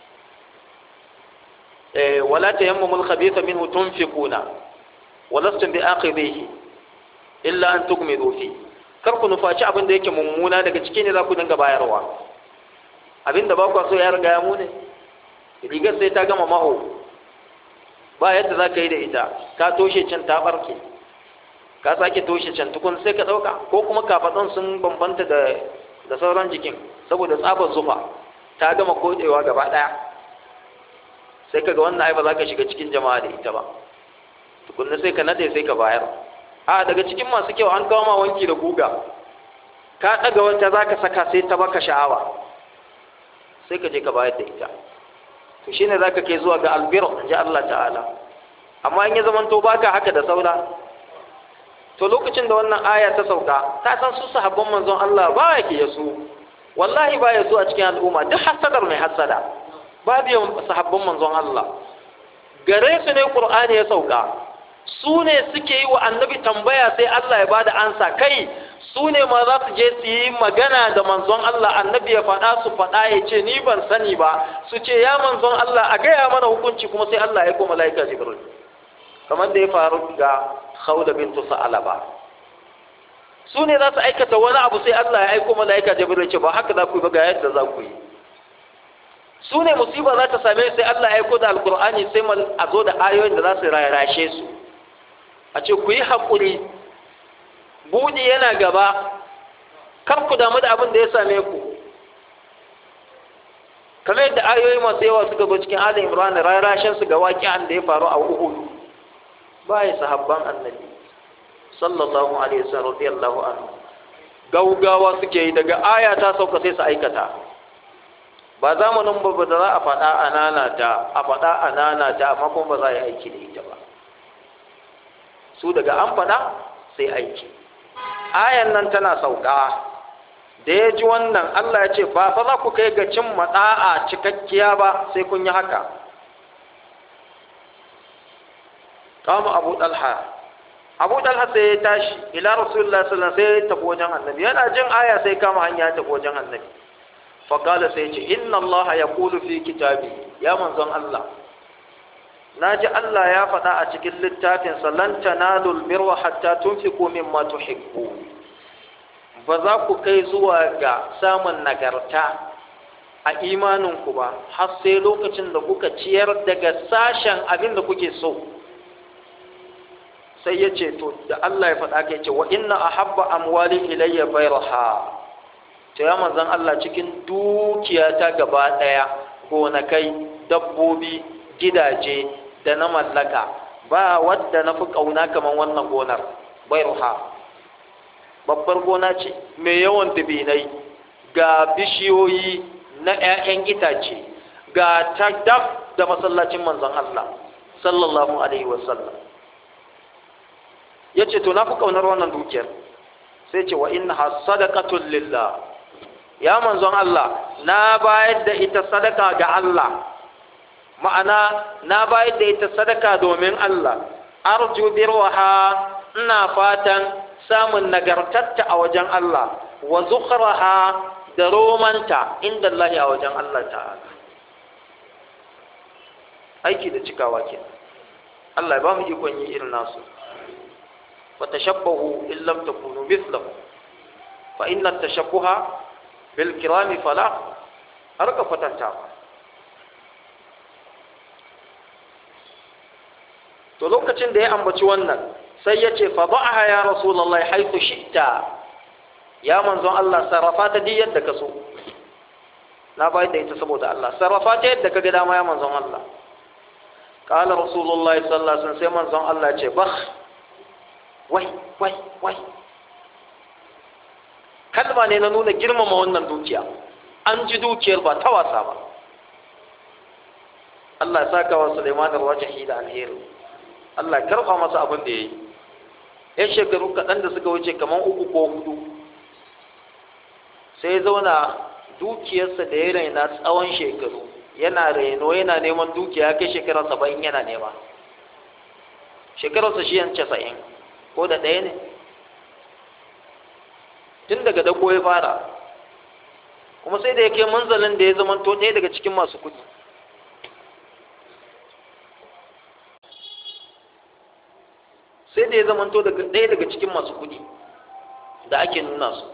eh wala tayammumul khabitha minhu tunfiquna walastum bi akhidhihi illa an tukmidu fi kar ku nufaci abin da yake mummuna daga ciki ne za ku dinga bayarwa abin da ba ku so ya riga ya mune rigar sai ta gama maho ba yadda za ka yi da ita ka toshe can ta barke ka sake toshe can tukun sai ka ɗauka ko kuma kafaɗin sun bambanta da da sauran jikin saboda tsabar zufa ta gama kodewa gaba ɗaya sai ka ga wannan ai ba za ka shiga cikin jama'a da ita ba tukunna sai ka nade sai ka bayar a daga cikin masu kyau an kawo ma wanki da guga ka ɗaga wata za ka saka sai ta baka sha'awa sai ka je ka bayar da ita to shine za ka kai zuwa ga albir ji Allah ta'ala amma in ya zamanto baka haka da saura to lokacin da wannan aya ta sauka ka san su sahabban manzon Allah ba yake yasu wallahi ba yasu a cikin al'umma duk hasadar mai hasada babu yawan sahabban manzon Allah gare su ne Qur'ani ya sauka su ne suke yi wa annabi tambaya sai Allah ya bada ansa kai su ne ma za su je su yi magana da manzon Allah annabi ya faɗa su faɗa ya ce ni ban sani ba su ce ya manzon Allah a gaya mana hukunci kuma sai Allah ya koma malaika Jibril kamar da ya faru ga Khawla bintu Sa'alaba su ne za su aikata wani abu sai Allah ya aiko malaika Jibril ya ce ba haka za ku yi ba ga yadda za ku yi su ne musiba za ta same sai Allah ya aiko da alkur'ani sai a zo da ayoyin da za su rarashe su a ce ku yi haƙuri buɗi yana gaba kar ku damu da abin da ya same ku kamar yadda ayoyi masu yawa suka zo cikin Ali Imran rarashin su ga waƙi'an da ya faru a Uhud bai sahabban annabi sallallahu alaihi wasallam radiyallahu anhu gaugawa suke yi daga aya ta sauka sai su aikata ba zamanin ba da za a faɗa a nanata a faɗa a nanata amma kuma ba za a yi aiki da ita ba su daga an faɗa sai aiki ayan nan tana sauka da ya ji wannan Allah ya ce ba fa za ku kai ga cin maɗa'a cikakkiya ba sai kun yi haka kama abu ɗalha abu ɗalha sai ya tashi ila rasulullah sallallahu alaihi sai ya tafi wajen annabi yana jin aya sai kama hanya ya tafi wajen annabi faƙala sai ce inna allaha ya kulu fi kitabi ya manzon Allah na ji Allah ya faɗa a cikin littafinsa lan tanalul birra hatta tunfiqu mimma tuhibbu ba za ku kai zuwa ga samun nagarta a imaninku ba har sai lokacin da kuka ciyar daga sashen abin da kuke so sai ya ce to da Allah ya faɗa kai ce wa inna ahabba amwali ilayya bayraha to ya manzon Allah cikin dukiyata gaba ɗaya gonakai dabbobi gidaje da na mallaka ba wadda na fi ƙauna kamar wannan gonar bayruha babbar gona ce mai yawan dubinai ga bishiyoyi na 'ya'yan itace ga ta daf da masallacin manzon Allah sallallahu alaihi wasallam ya ce to na fi ƙaunar wannan dukiyar sai ce wa inna sadaqatul lillah ya manzon Allah na bayar da ita sadaka ga Allah ma'ana na bayar da ita sadaka domin Allah arju birwaha ina fatan samun nagartatta a wajen Allah wa zukhraha da romanta inda Allah a wajen Allah ta'ala aiki da cikawa ke Allah ya ba mu ikon yi irin nasu wa tashabbahu in lam takunu mithlahu fa inna tashabbuha bil kirami fala har ka fatanta to lokacin da ya ambaci wannan sai ya ce fa ba'aha ya rasulullahi haythu shi'ta ya manzon Allah sarrafa ta duk yadda ka so na bayar da ita saboda Allah sarrafa ta yadda ka ga dama ya manzon Allah qala rasulullahi sallallahu alaihi wasallam sai manzon Allah ce bah wai wai wai kalma ne na nuna girmama wannan dukiya an ji dukiyar ba ta wasa ba Allah ya saka wa Sulaiman da wajahi da alheri Allah ya karfa masa abin da yayi yan shekaru kaɗan da suka wuce kamar uku ko hudu sai ya zauna dukiyarsa da ya raina tsawon shekaru yana raino yana neman dukiya kai shekara saba'in yana nema shekararsa shi yan casa'in ko da ɗaya ne tun daga dako ya fara kuma sai da ya kai manzalin da ya zamanto ɗaya daga cikin masu kuɗi sai da ya zamanto ɗaya daga cikin masu kuɗi da ake nuna su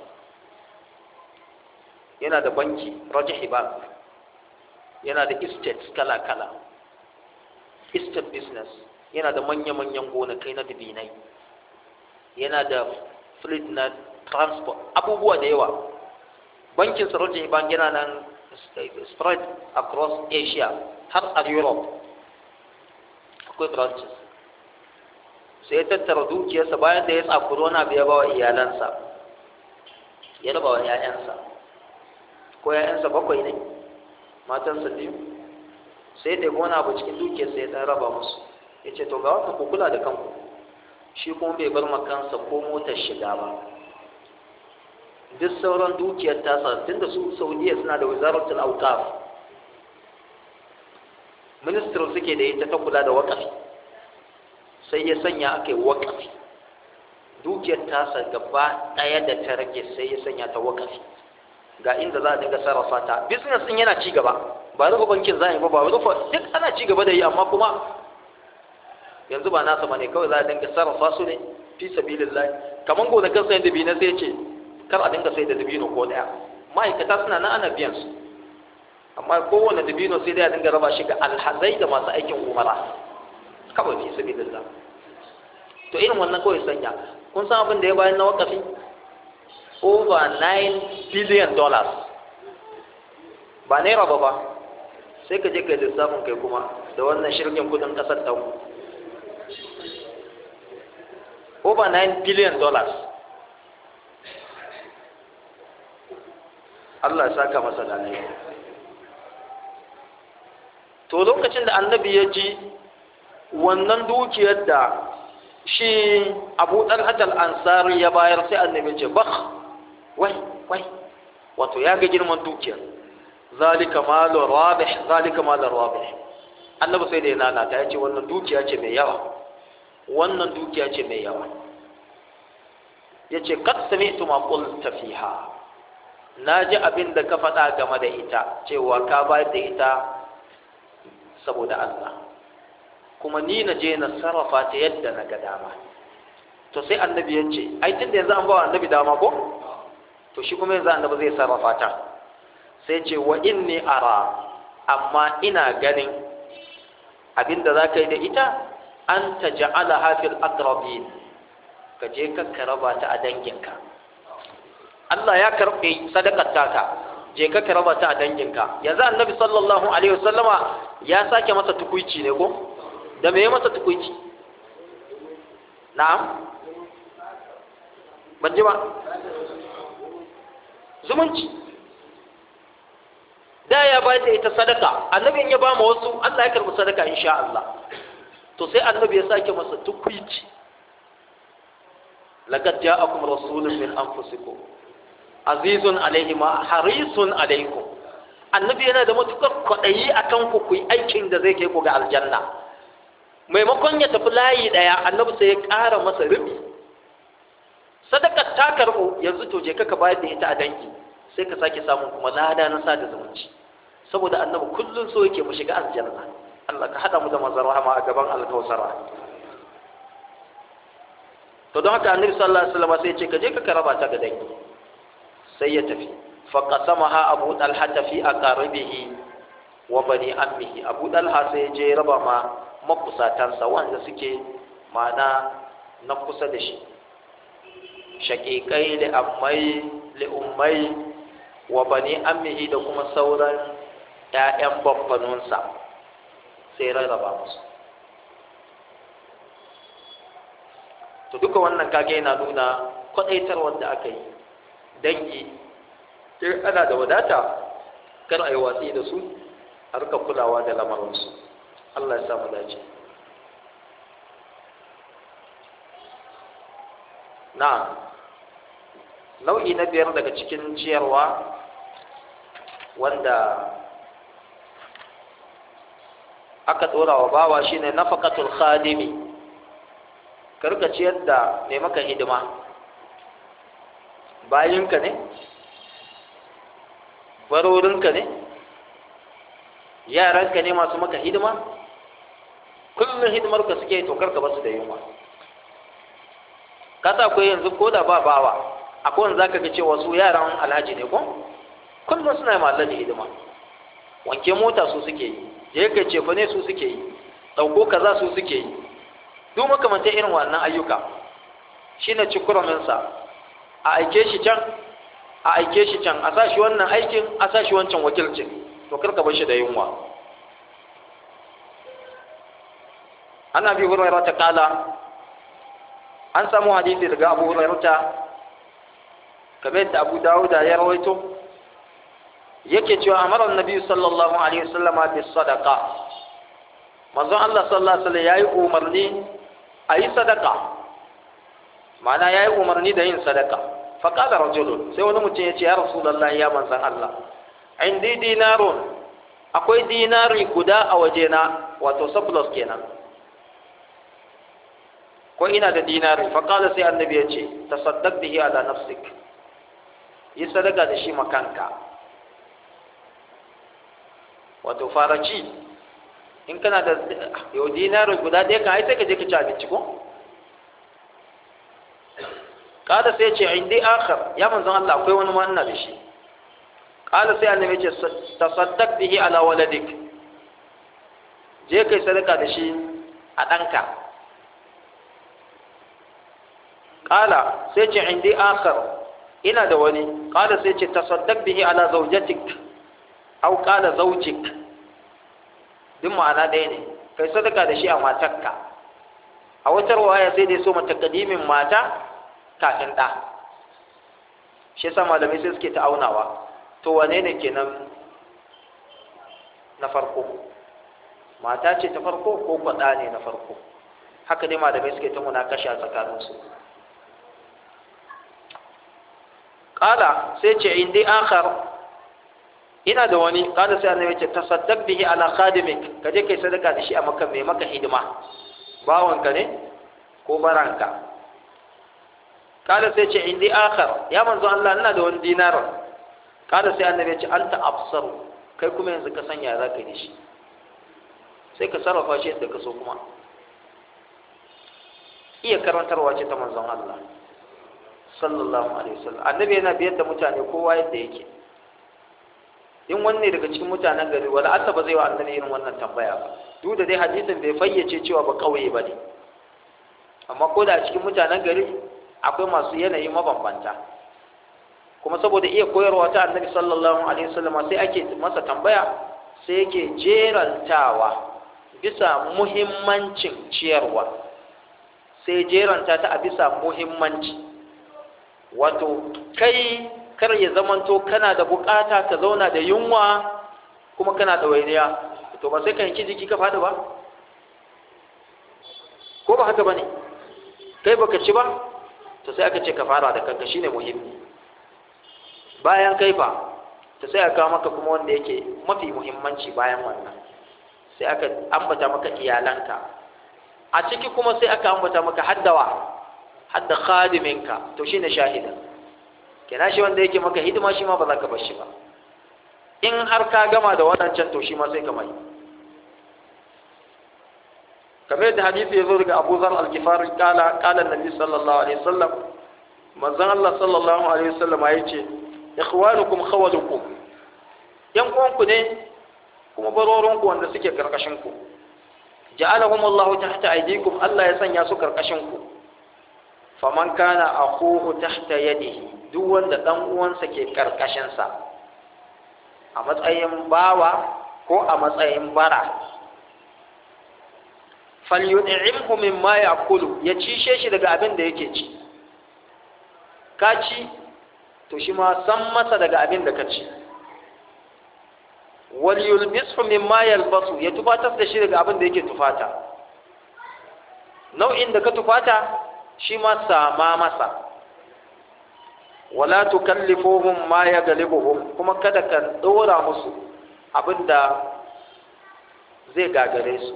yana da banki rajahi bank yana da estates kala-kala estate business yana da manya-manyan gonakai na dubinai yana da fleet na transport abubuwa da yawa bankin sarauta bank yana nan spread across asia har a europe akwai branches sai ya tattara dukiyarsa bayan da ya tsakuro na biya ba wa iyalansa ya raba wa 'ya'yansa ko 'ya'yansa bakwai ne matansa biyu sai da wani abu cikin dukiyarsa ya ɗan raba musu ya ce to ga wata ku kula da kanku shi kuma bai bar makansa ko motar shiga ba duk sauran dukiyar tasa tun da su saudiya suna da wizaratul autaf ministry suke da ita ta kula da wakafi sai ya sanya aka yi wakafi dukiyar tasa gaba ɗaya da ta rage sai ya sanya ta wakafi ga inda za a dinga sarrafa ta business din yana ci gaba ba rufe bankin za a yi ba ba rufe duk ana ci gaba da yi amma kuma yanzu ba nasa bane kawai za a dinga sarrafa su ne fi sabilillah kaman gonakin sayan dabino sai ce kar a dinga sai da dabino ko daya ma'aikata suna nan ana biyan su amma kowane dabino sai dai a dinga raba shi ga alhazai da masu aikin umara kawai fi sabilillah to irin wannan kawai sanya kun san abin da ya bayan na wakafi over 9 billion dollars ba naira ba ba sai ka je ka lissafin kai kuma da wannan shirgin kudin kasar ta over 9 billion dollars Allah ya saka masa da to lokacin da annabi ya ji wannan dukiyar da shi abu ɗalhatar ansari ya bayar sai annabi ce bah wai wai wato ya ga girman dukiyar zalika malu rabih zalika malu rabih annabi sai da ya nanata ya ce wannan dukiya ce mai yawa wannan dukiya ce mai yawa ya ce kad sami'tu ma qulta fiha na ji abin da ka faɗa game da ita cewa ka bayar da ita saboda Allah kuma ni na je na sarrafa ta yadda na ga dama to sai annabi ya ce ai tunda yanzu an ba wa annabi dama ko to shi kuma yanzu annabi zai sarrafa ta sai ce wa inni ara amma ina ganin abinda za ka yi da ita an ta ja'ala hafil akrabin ka je ka raba ta a danginka Allah ya karɓe sadakar taka je ka raba ta a danginka yanzu annabi sallallahu alaihi wasallama ya sake masa tukuici ne ko da me ya masa tukuici na'am ban ji ba zumunci da ya bayar da ita sadaka annabi ya ba ma wasu Allah ya karbi sadaka insha Allah to sai annabi ya sake masa tukwici laqad ja'akum rasulun min anfusikum azizun alaihi ma harisun alaikum annabi yana da matukar kwaɗayi akan ku ku yi aikin da zai kai ku ga aljanna maimakon ya tafi layi ɗaya annabi sai ya ƙara masa rubi sadakar ta karɓo yanzu to je ka bayar da ita a dangi sai ka sake samun kuma lada na sada zumunci saboda annabi kullum so yake mu shiga aljanna Allah ka hada mu da mazar rahama a gaban alkausara to don haka annabi sallallahu alaihi wasallam sai ya ce ka je ka karaba ta ga dangi sai ya tafi fa qasamaha abu talha fi aqaribihi wa bani ammihi abu talha sai ya je raba ma makusatansa wanda suke ma'ana na kusa da shi shaƙiƙai li'ammai li'ummai wa bani ammihi da kuma sauran ‘ya'yan babbanunsa sai rarraba musu to duka wannan kage yana nuna kwaɗaitar wanda aka yi dangi in ana da wadata kar a yi watsi da su a rika kulawa da lamarinsu Allah ya samu dace na nau'i na biyar daga cikin ciyarwa wanda aka ɗora wa bawa shine nafaqatul khadimi karka ciyar da mai maka hidima bayinka ne barorinka ne yaranka ne masu maka hidima kullum hidimar ka suke to karka basu da yunwa kasa akwai yanzu ko da ba bawa akwai wanda zaka ga cewa su yaran alhaji ne ko kullum suna yi alhaji hidima wanke mota su suke yi je ka cefa ne su suke yi ɗauko kaza su suke yi duk makamanta irin wannan ayyuka shine cikuraminsa a aike shi can a aike shi can a sa shi wannan aikin a sa shi wancan wakilcin to karka bar shi da yunwa ana bi hurairah ta kala an samu hadisi daga abu hurairah ta kamar da abu dawuda ya rawaito yake cewa amara annabi sallallahu alaihi wasallam bi sadaqa manzon Allah sallallahu alaihi wasallam yayi umarni ayi sadaka ma'ana yayi umarni da yin sadaka fa qala rajulun sai wani mutum ya ce ya rasulullahi ya manzon Allah indi dinarun akwai dinari guda a wajena wato surplus kenan ko ina da dinari fa qala sai annabi ya ce tasaddaq bihi ala nafsik yi sadaka da shi makanka wato faraci in kana da yau dinarin guda ɗaya kan ai sai ka je ka ci abinci ko kada sai ce indi akhar ya manzon Allah akwai wani ma ina da shi kada sai annabi ce tasaddaq bihi ala waladik je kai sadaka da shi a ɗanka kala sai ce indi akhar ina da wani kada sai ce tasaddaq bihi ala zawjatik aw qala zawjik duk ma'ana ɗaya ne kai sadaka da shi a matarka a wata ruwaya sai dai so mata kadimin mata kafin ɗa shi yasa malamai sai suke ta'aunawa to wane ne kenan na farko mata ce ta farko ko kwaɗa ne na farko haka dai malamai suke ta munakashi a tsakaninsu ƙala sai ce indi akhar ina da wani kada sai annabi ce tasaddaq bihi ala khadimik kaje kai sadaka da shi a maka mai maka hidima bawanka ne ko baranka kada sai ce indi akhar ya manzo Allah ina da wani dinar kada sai annabi ce anta absaru kai kuma yanzu ka sanya za ka yi da shi sai ka sarrafa shi yadda ka so kuma iya karantarwa ce ta manzon Allah sallallahu alaihi wasallam annabi yana biyar da mutane kowa yadda yake in wanne daga cikin mutanen gari wala Allah ba zai wa annabi irin wannan tambaya ba duk da dai hadisin bai fayyace cewa ba kauye ba ne amma ko da cikin mutanen gari akwai masu yanayi mabambanta kuma saboda iya koyarwa ta annabi sallallahu alaihi wasallam sai ake masa tambaya sai yake jerantawa bisa muhimmancin ciyarwa sai jeranta ta a bisa muhimmanci wato kai kar ya zamanto kana da bukata ka zauna da yunwa kuma kana da wainiya to ba sai ka yanki jiki ka fadi ba ko ba haka bane kai baka ci ba to sai aka ce ka fara da kanka shine muhimmi bayan kai fa to sai aka maka kuma wanda yake mafi muhimmanci bayan wannan sai aka ambata maka iyalanka a ciki kuma sai aka ambata maka haddawa hadda khadiminka to shine shahida kina shi wanda yake maka hidima shi ma ba za ka bar shi ba in har ka gama da wannan can to shi ma sai ka mai kamar yadda hadisi ya zo daga Abu Zar al-Ghifari kala kala Nabi sallallahu alaihi wasallam manzon Allah sallallahu alaihi wasallam ya ce ikhwanukum khawalukum yan uwanku ne kuma barorinku wanda suke karkashin ku ja'alahum Allah tahta aydikum Allah ya sanya su karkashin ku faman kana akhuhu tahta yadihi duk wanda dan uwansa ke karkashin sa a matsayin bawa ko a matsayin bara falyud'imhu mimma ya'kulu ya cishe shi daga abin da yake ci ka ci to shi ma san masa daga abin da ka ci wal yulbishu mimma yalbasu ya tufatar da shi daga abin da yake tufata nau'in da ka tufata shi ma sama masa wala tukallifuhum ma yaghlibuhum kuma kada ka dora musu abinda zai gagare su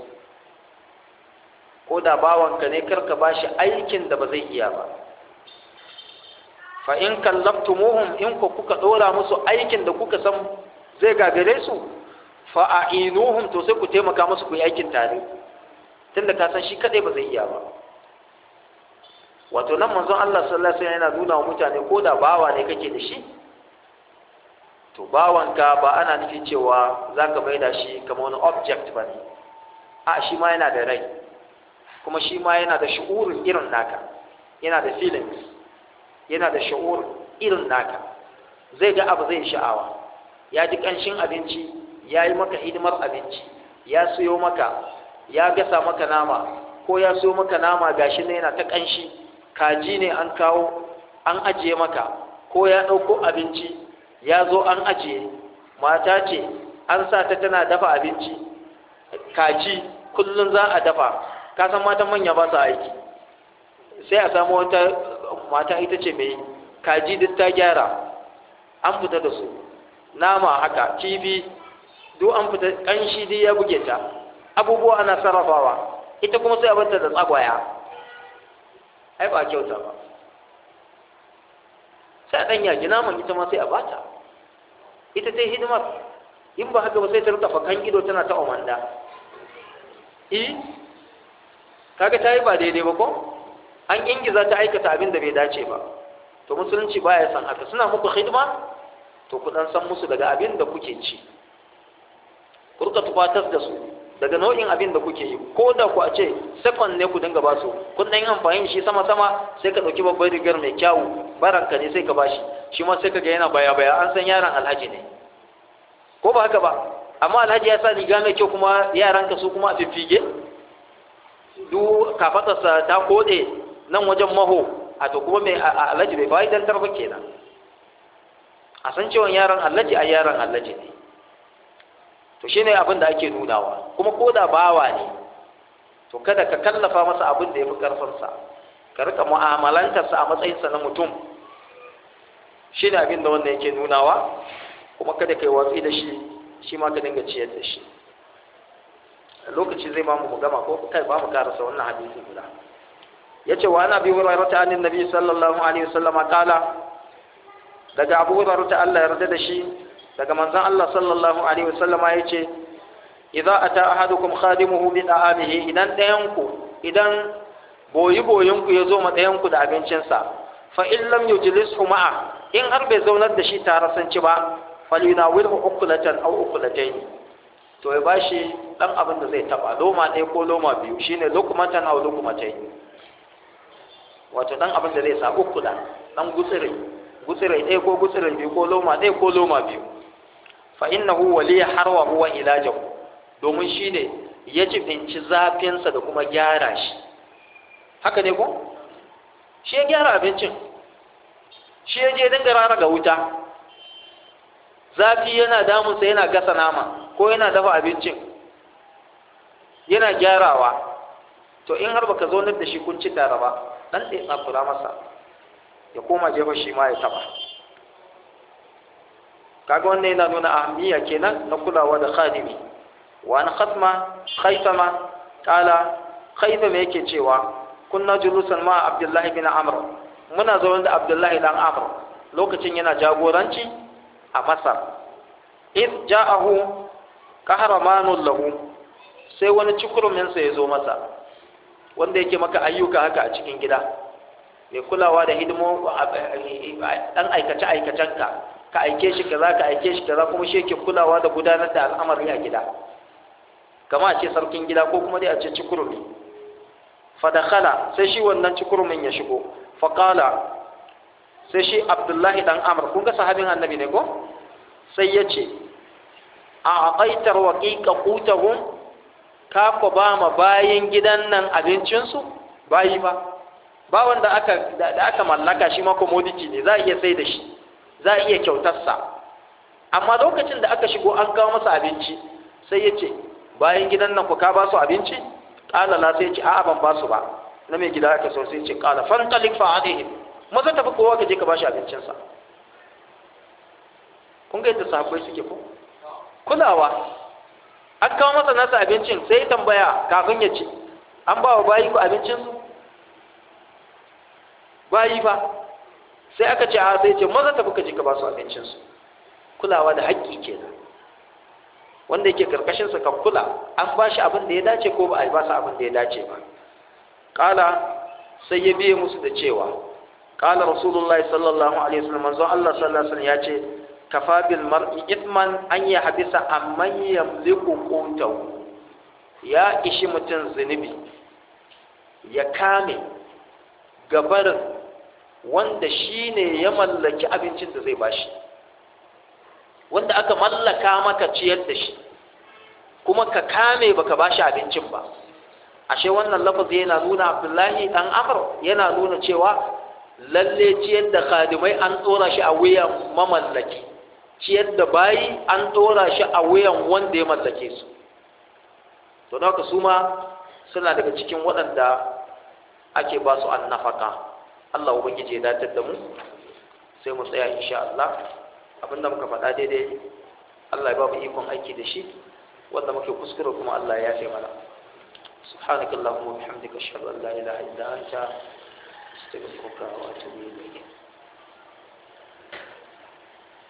ko da bawanka ne karka bashi aikin da ba zai iya ba fa in kallaftumuhum in ku kuka dora musu aikin da kuka san zai gagare su fa a'inuhum to sai ku taimaka musu ku yi aikin tare tunda ka san shi kadai ba zai iya ba wato nan manzon Allah sallallahu alaihi wasallam yana nuna wa mutane ko da bawa ne kake da shi to bawanka ba ana nufin cewa zaka maida shi kamar wani object ba ne a shi ma yana da rai kuma shi ma yana da shu'urin irin naka yana da feelings yana da shu'ur irin naka zai ga abu zai sha'awa ya ji kanshin abinci ya yi maka hidimar abinci ya siyo maka ya gasa maka nama ko ya siyo maka nama gashi ne yana ta kanshi kaji ne an kawo an ajiye maka ko ya ɗauko abinci ya zo an ajiye mata ce an sa ta tana dafa abinci kaji kullum za a dafa ka san matan manya ba su aiki sai a samu wata mata ita ce mai kaji duk ta gyara an fita da su nama haka kifi duk an fita kanshi duk ya buge ta abubuwa ana sarrafawa ita kuma sai a bata da tsagwaya ai ba kyauta ba sai a ɗan yaki naman ita ma sai a bata ita ta yi hidimar in ba haka ba sai ta rika fakan ido tana ta omanda i kaga ta yi ba daidai ba ko an ingiza ta aikata abin da bai dace ba to musulunci baya san haka suna muku hidima to ku dan san musu daga abin da kuke ci ku rika tufatar da su daga nau'in abin da kuke yi ko da ku a ce second ne ku dinga ba su kun dan yi amfani shi sama sama sai ka dauki babbar rigar mai kyawu baranka ne sai ka bashi shi ma sai ka ga yana baya baya an san yaron alhaji ne ko ba haka ba amma alhaji ya sa riga mai kyau kuma yaranka su kuma a fiffige duk kafatarsa ta kode nan wajen maho a to kuma mai alhaji bai fa'idantar ba kenan a san cewa yaran alhaji a yaran alhaji ne to shine abin da ake nunawa kuma ko da bawa ne to kada ka kallafa masa abin da ya fi karfinsa ka rika mu'amalantarsa a matsayinsa na mutum shine abin da wanda yake nunawa kuma kada ka yi watsi da shi shi ma ka dinga ciyar da shi lokaci zai mamu mu gama ko kai ba mu karasa wannan hadisi guda yace wa ana bi hurairah ta annabi nabi sallallahu alaihi wasallam kala daga abu hurairah ta Allah yarda da shi daga manzon Allah sallallahu alaihi wasallam yace idza ata ahadukum khadimuhu bi da'amihi idan dayan ku idan boyi boyin ku yazo ma dayan ku da abincinsa fa in lam yujlishu ma'a in har bai zaunar da shi tare san ci ba falyunawilhu ukulatan aw ukulatayn to ya bashi dan abin da zai taba loma ɗaya ko loma biyu shine lukumatan aw lukumatayn wato dan abin da zai sa ukula dan gutsire gutsire ɗaya ko gutsire biyu ko loma ɗaya ko loma biyu fa innahu wali harwa huwa ilajahu domin shine ya jibinci zafinsa da kuma gyara shi haka ne ko shi ya gyara abincin shi ya je dinga rara ga wuta zafi yana damunsa yana gasa nama ko yana dafa abincin yana gyarawa to in har baka zo da shi kun ci tare ba dan ɗaya tsakura masa ya koma jefa shi ma ya taba kaga wannan yana nuna ahammiya kenan na kulawa da khadimi wa an khatma khaythama kala khaythama yake cewa kunna julusan ma abdullahi bin amr muna zaune da abdullahi dan amr lokacin yana jagoranci a masar iz ja'ahu kahramanun lahu sai wani cikuruminsa ya zo masa wanda yake maka ayyuka haka a cikin gida mai kulawa da hidimo dan aikace aikacenka ka aike shi kaza ka aike shi kaza kuma shi yake kulawa da gudanar da al'amari a gida kama a ce sarkin gida ko kuma dai a ce cikurumi fadakhala sai shi wannan cikurumin ya shigo faqala sai shi abdullahi dan amr kun ga sahabin annabi ne ko sai ya ce a aqaitar waqiqa qutahum ka ko ba ma bayin gidan nan abincinsu bayi ba ba wanda aka da aka mallaka shi ma commodity ne za a iya sai da shi za a iya kyautarsa amma lokacin da aka shigo an kawo masa abinci sai ya ce bayan gidan nan ku ka ba su abinci ƙala la sai ya ce a'a ban ba su ba na mai gida aka so sai ya ce ƙala fantalik fa alaihim maza tafi kowa ka je ka ba shi abincinsa kun ga yadda sahabbai suke ko kulawa an kawo masa nasa abincin sai ya tambaya kafin ya ce an ba wa bayi ku abincinsu bayi fa sai aka ce a sai ce maza tafi ka je ka ba su abincinsu kulawa da haƙƙi kenan wanda yake karkashin sa ka kula an ba shi abin da ya dace ko ba a ba sa abin da ya dace ba kala sai ya biye musu da cewa kala rasulullahi sallallahu alaihi wasallam manzo Allah sallallahu alaihi wasallam ya ce kafa bil mar'i ithman an ya habisa amman yamliku qutahu ya ishi mutum zunubi ya kame gabarin wanda shine ya mallaki abincin da zai bashi wanda aka mallaka maka ciyar da shi kuma ka kame baka bashi abincin ba ashe wannan lafazi yana nuna abdullahi dan amr yana nuna cewa lalle ciyar da khadimai an tsora shi a wuyan mamallaki ciyar da bayi an tsora shi a wuyan wanda ya mallake su to haka su ma suna daga cikin waɗanda ake ba su annafaka Allah ubangiji ya datar da mu sai mu tsaya insha Allah abinda muka faɗa daidai Allah ya ba mu ikon aiki da shi wanda muke kuskure kuma Allah ya yafe mana subhanakallahumma wa bihamdika ashhadu an la ilaha illa anta astaghfiruka wa atubu ilayk